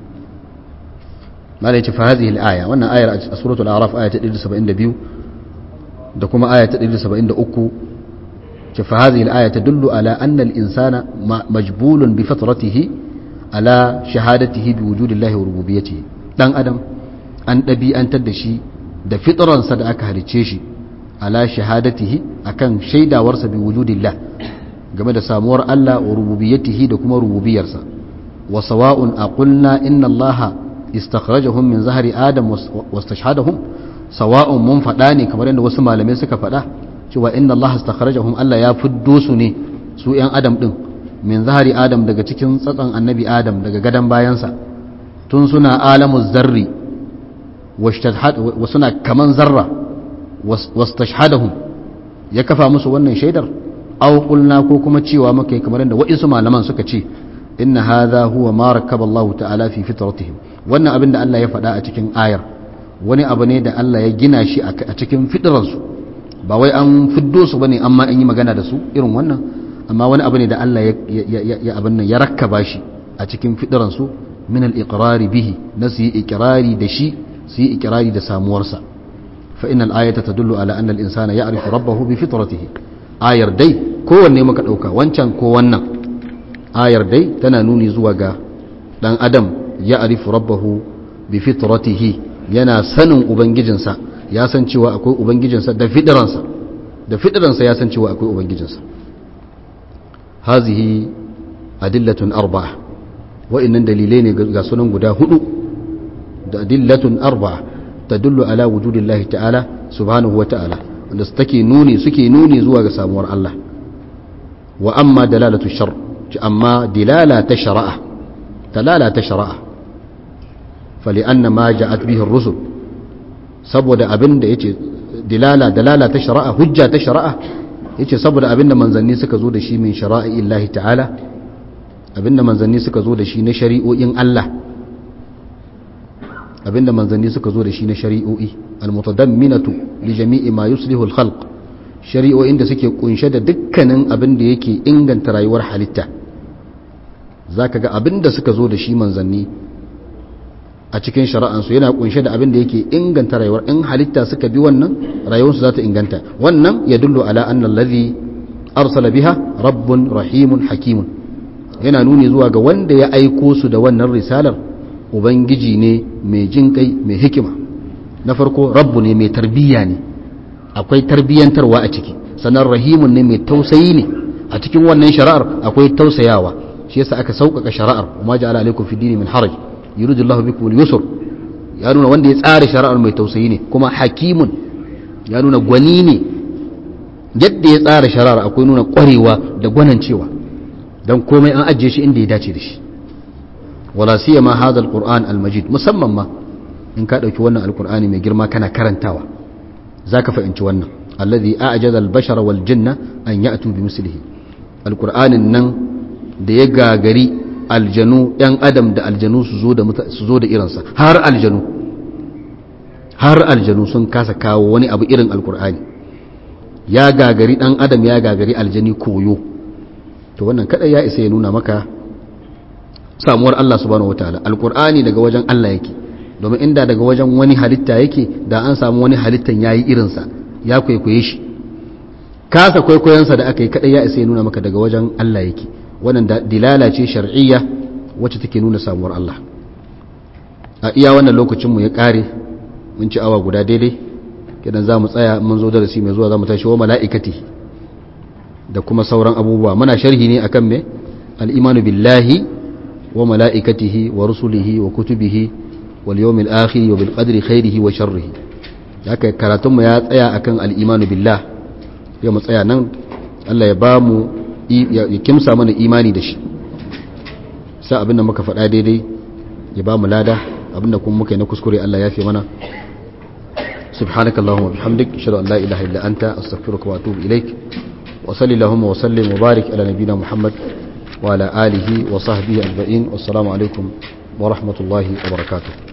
malai ce fa hadhihi al-aya wannan ayar a suratul a'raf aya ta 172 da kuma aya ta 173 ce fa hadhihi al-aya tadullu ala anna al-insana majbulun bi fitratihi ala shahadatihi bi wujudillahi wa rububiyyatihi dan adam an dabi'antar da shi da fitransa da aka halice shi ala shahadatihi akan shaidawarsa bi wujudillah game da samuwar Allah wa rububiyyatihi da kuma rububiyarsa wa sawa'un aqulna inna Allaha istakhrajahum min zahri adam wastashhadahum sawa'un mun fada ne kamar yadda wasu malamai suka fada cewa inna Allaha istakhrajahum Allah ya fiddo su ne su yan adam din min zahri adam daga cikin tsatsan annabi adam daga gadan bayansa tun suna alamuz zarri wa suna kaman zarra wastashhadahum ya kafa musu wannan shaidar aw qulna ko kuma cewa muka yi kamar yadda wa'isu malaman suka ce inna hadha huwa ma rakkaba Allah ta'ala fi fitratihim wannan abin da Allah ya faɗa a cikin ayar wani abu ne da Allah ya gina shi a cikin fitransu ba wai an fiddo su bane amma an yi magana da su irin wannan amma wani abu ne da Allah ya abin nan ya rakkaba shi a cikin fitransu min al-iqrari bihi na su yi iqrari da shi su yi iqrari da samuwarsa fa innal ayata tadullu ala anna al-insana ya'rifu rabbahu bi fitratihi ayar dai kowanne muka ɗauka wancan ko wannan ayar dai tana nuni zuwa ga ɗan adam ya arifu rabbahu bi fitratihi yana sanin ubangijinsa ya san cewa akwai ubangijinsa da fidiransa da fidiransa ya san cewa akwai ubangijinsa hazihi adillatun arba'a wa'annan dalilai ne ga sunan guda hudu da adillatun arba'a tadullu ala wujudillahi ta'ala subhanahu wa ta'ala wanda take nuni suke nuni zuwa ga samuwar Allah wa amma dalalatu shar amma dilala ta shari'a dalala ta shari'a fali anna ma ja'at bihi ar-rusul saboda abinda yace dilala dalala ta shari'a hujja ta shari'a yace saboda abinda manzanni suka zo da shi min shara'i Allah ta'ala abinda manzanni suka zo da shi na shari'o'in Allah abinda manzanni suka zo da shi na shari'o'i almutadamminatu li jami'i ma yuslihu al-khalq shari'o'in da suke kunshe da dukkanin abin da yake inganta rayuwar halitta zaka ga abin da suka zo da shi manzanni a cikin shari'ansu yana kunshe da abin da yake inganta rayuwar in halitta suka bi wannan rayuwarsu za ta inganta wannan ya dullu ala anna alladhi arsala biha rabbun rahimun hakimun yana nuni zuwa ga wanda ya aiko su da wannan risalar ubangiji ne mai jin kai mai hikima na farko rabbu ne mai tarbiyya ne akwai tarbiyyantarwa a ciki sannan rahimun ne mai tausayi ne a cikin wannan shari'ar akwai tausayawa shi yasa aka sauƙaƙa shari'ar kuma ja'ala alaikum fi dini min haraj yuridu Allahu bikum al-yusr ya nuna wanda ya tsara shari'ar mai tausayi ne kuma hakimun ya nuna gwani ne yadda ya tsara shari'ar akwai nuna ƙwarewa da gwanancewa dan komai an ajiye shi inda ya dace da shi wala siyama hadha al-qur'an al-majid musamman ma in ka ɗauki wannan alkur'ani mai girma kana karantawa za ka fahimci wannan alladhi a'jaza al-bashara wal jinna an ya'tu bi mislihi alkur'anin nan da ya gagari aljanu yan adam da aljanu su zo da su zo da irinsa har aljanu har aljanu sun kasa kawo wani abu irin alkur'ani ya gagari dan adam ya gagari aljani koyo to wannan kada ya isa ya nuna maka samuwar Allah subhanahu wataala alkur'ani daga wajen Allah yake domin inda daga wajen wani halitta yake da an samu wani halittan ya yi irinsa ya kwaikwaye shi kasa kwaikwayonsa da aka yi kaɗai ya isa ya nuna maka daga wajen Allah yake wannan dilala ce shar'iyya wacce take nuna samuwar Allah a iya wannan lokacinmu ya ƙare mun ci awa guda daidai kidan za mu tsaya mun zo darasi mai zuwa za mu tashi wa mala'ikati da kuma sauran abubuwa muna sharhi ne akan me al-imanu billahi wa mala'ikatihi wa rusulihi wa kutubihi wal yawmil akhir wa bil qadri khairihi wa sharrihi haka karatun mu ya tsaya akan al-imanu billah ya mu tsaya nan Allah ya ba mu ya kimsa mana imani da shi sa abinda muka faɗa daidai ya ba mu lada abinda kuma muka yi na kuskure Allah ya fi mana سبحانك اللهم وبحمدك اشهد ان لا اله الا انت استغفرك واتوب اليك وصل اللهم وسلم وبارك على نبينا محمد وعلى اله وصحبه اجمعين والسلام عليكم ورحمه الله وبركاته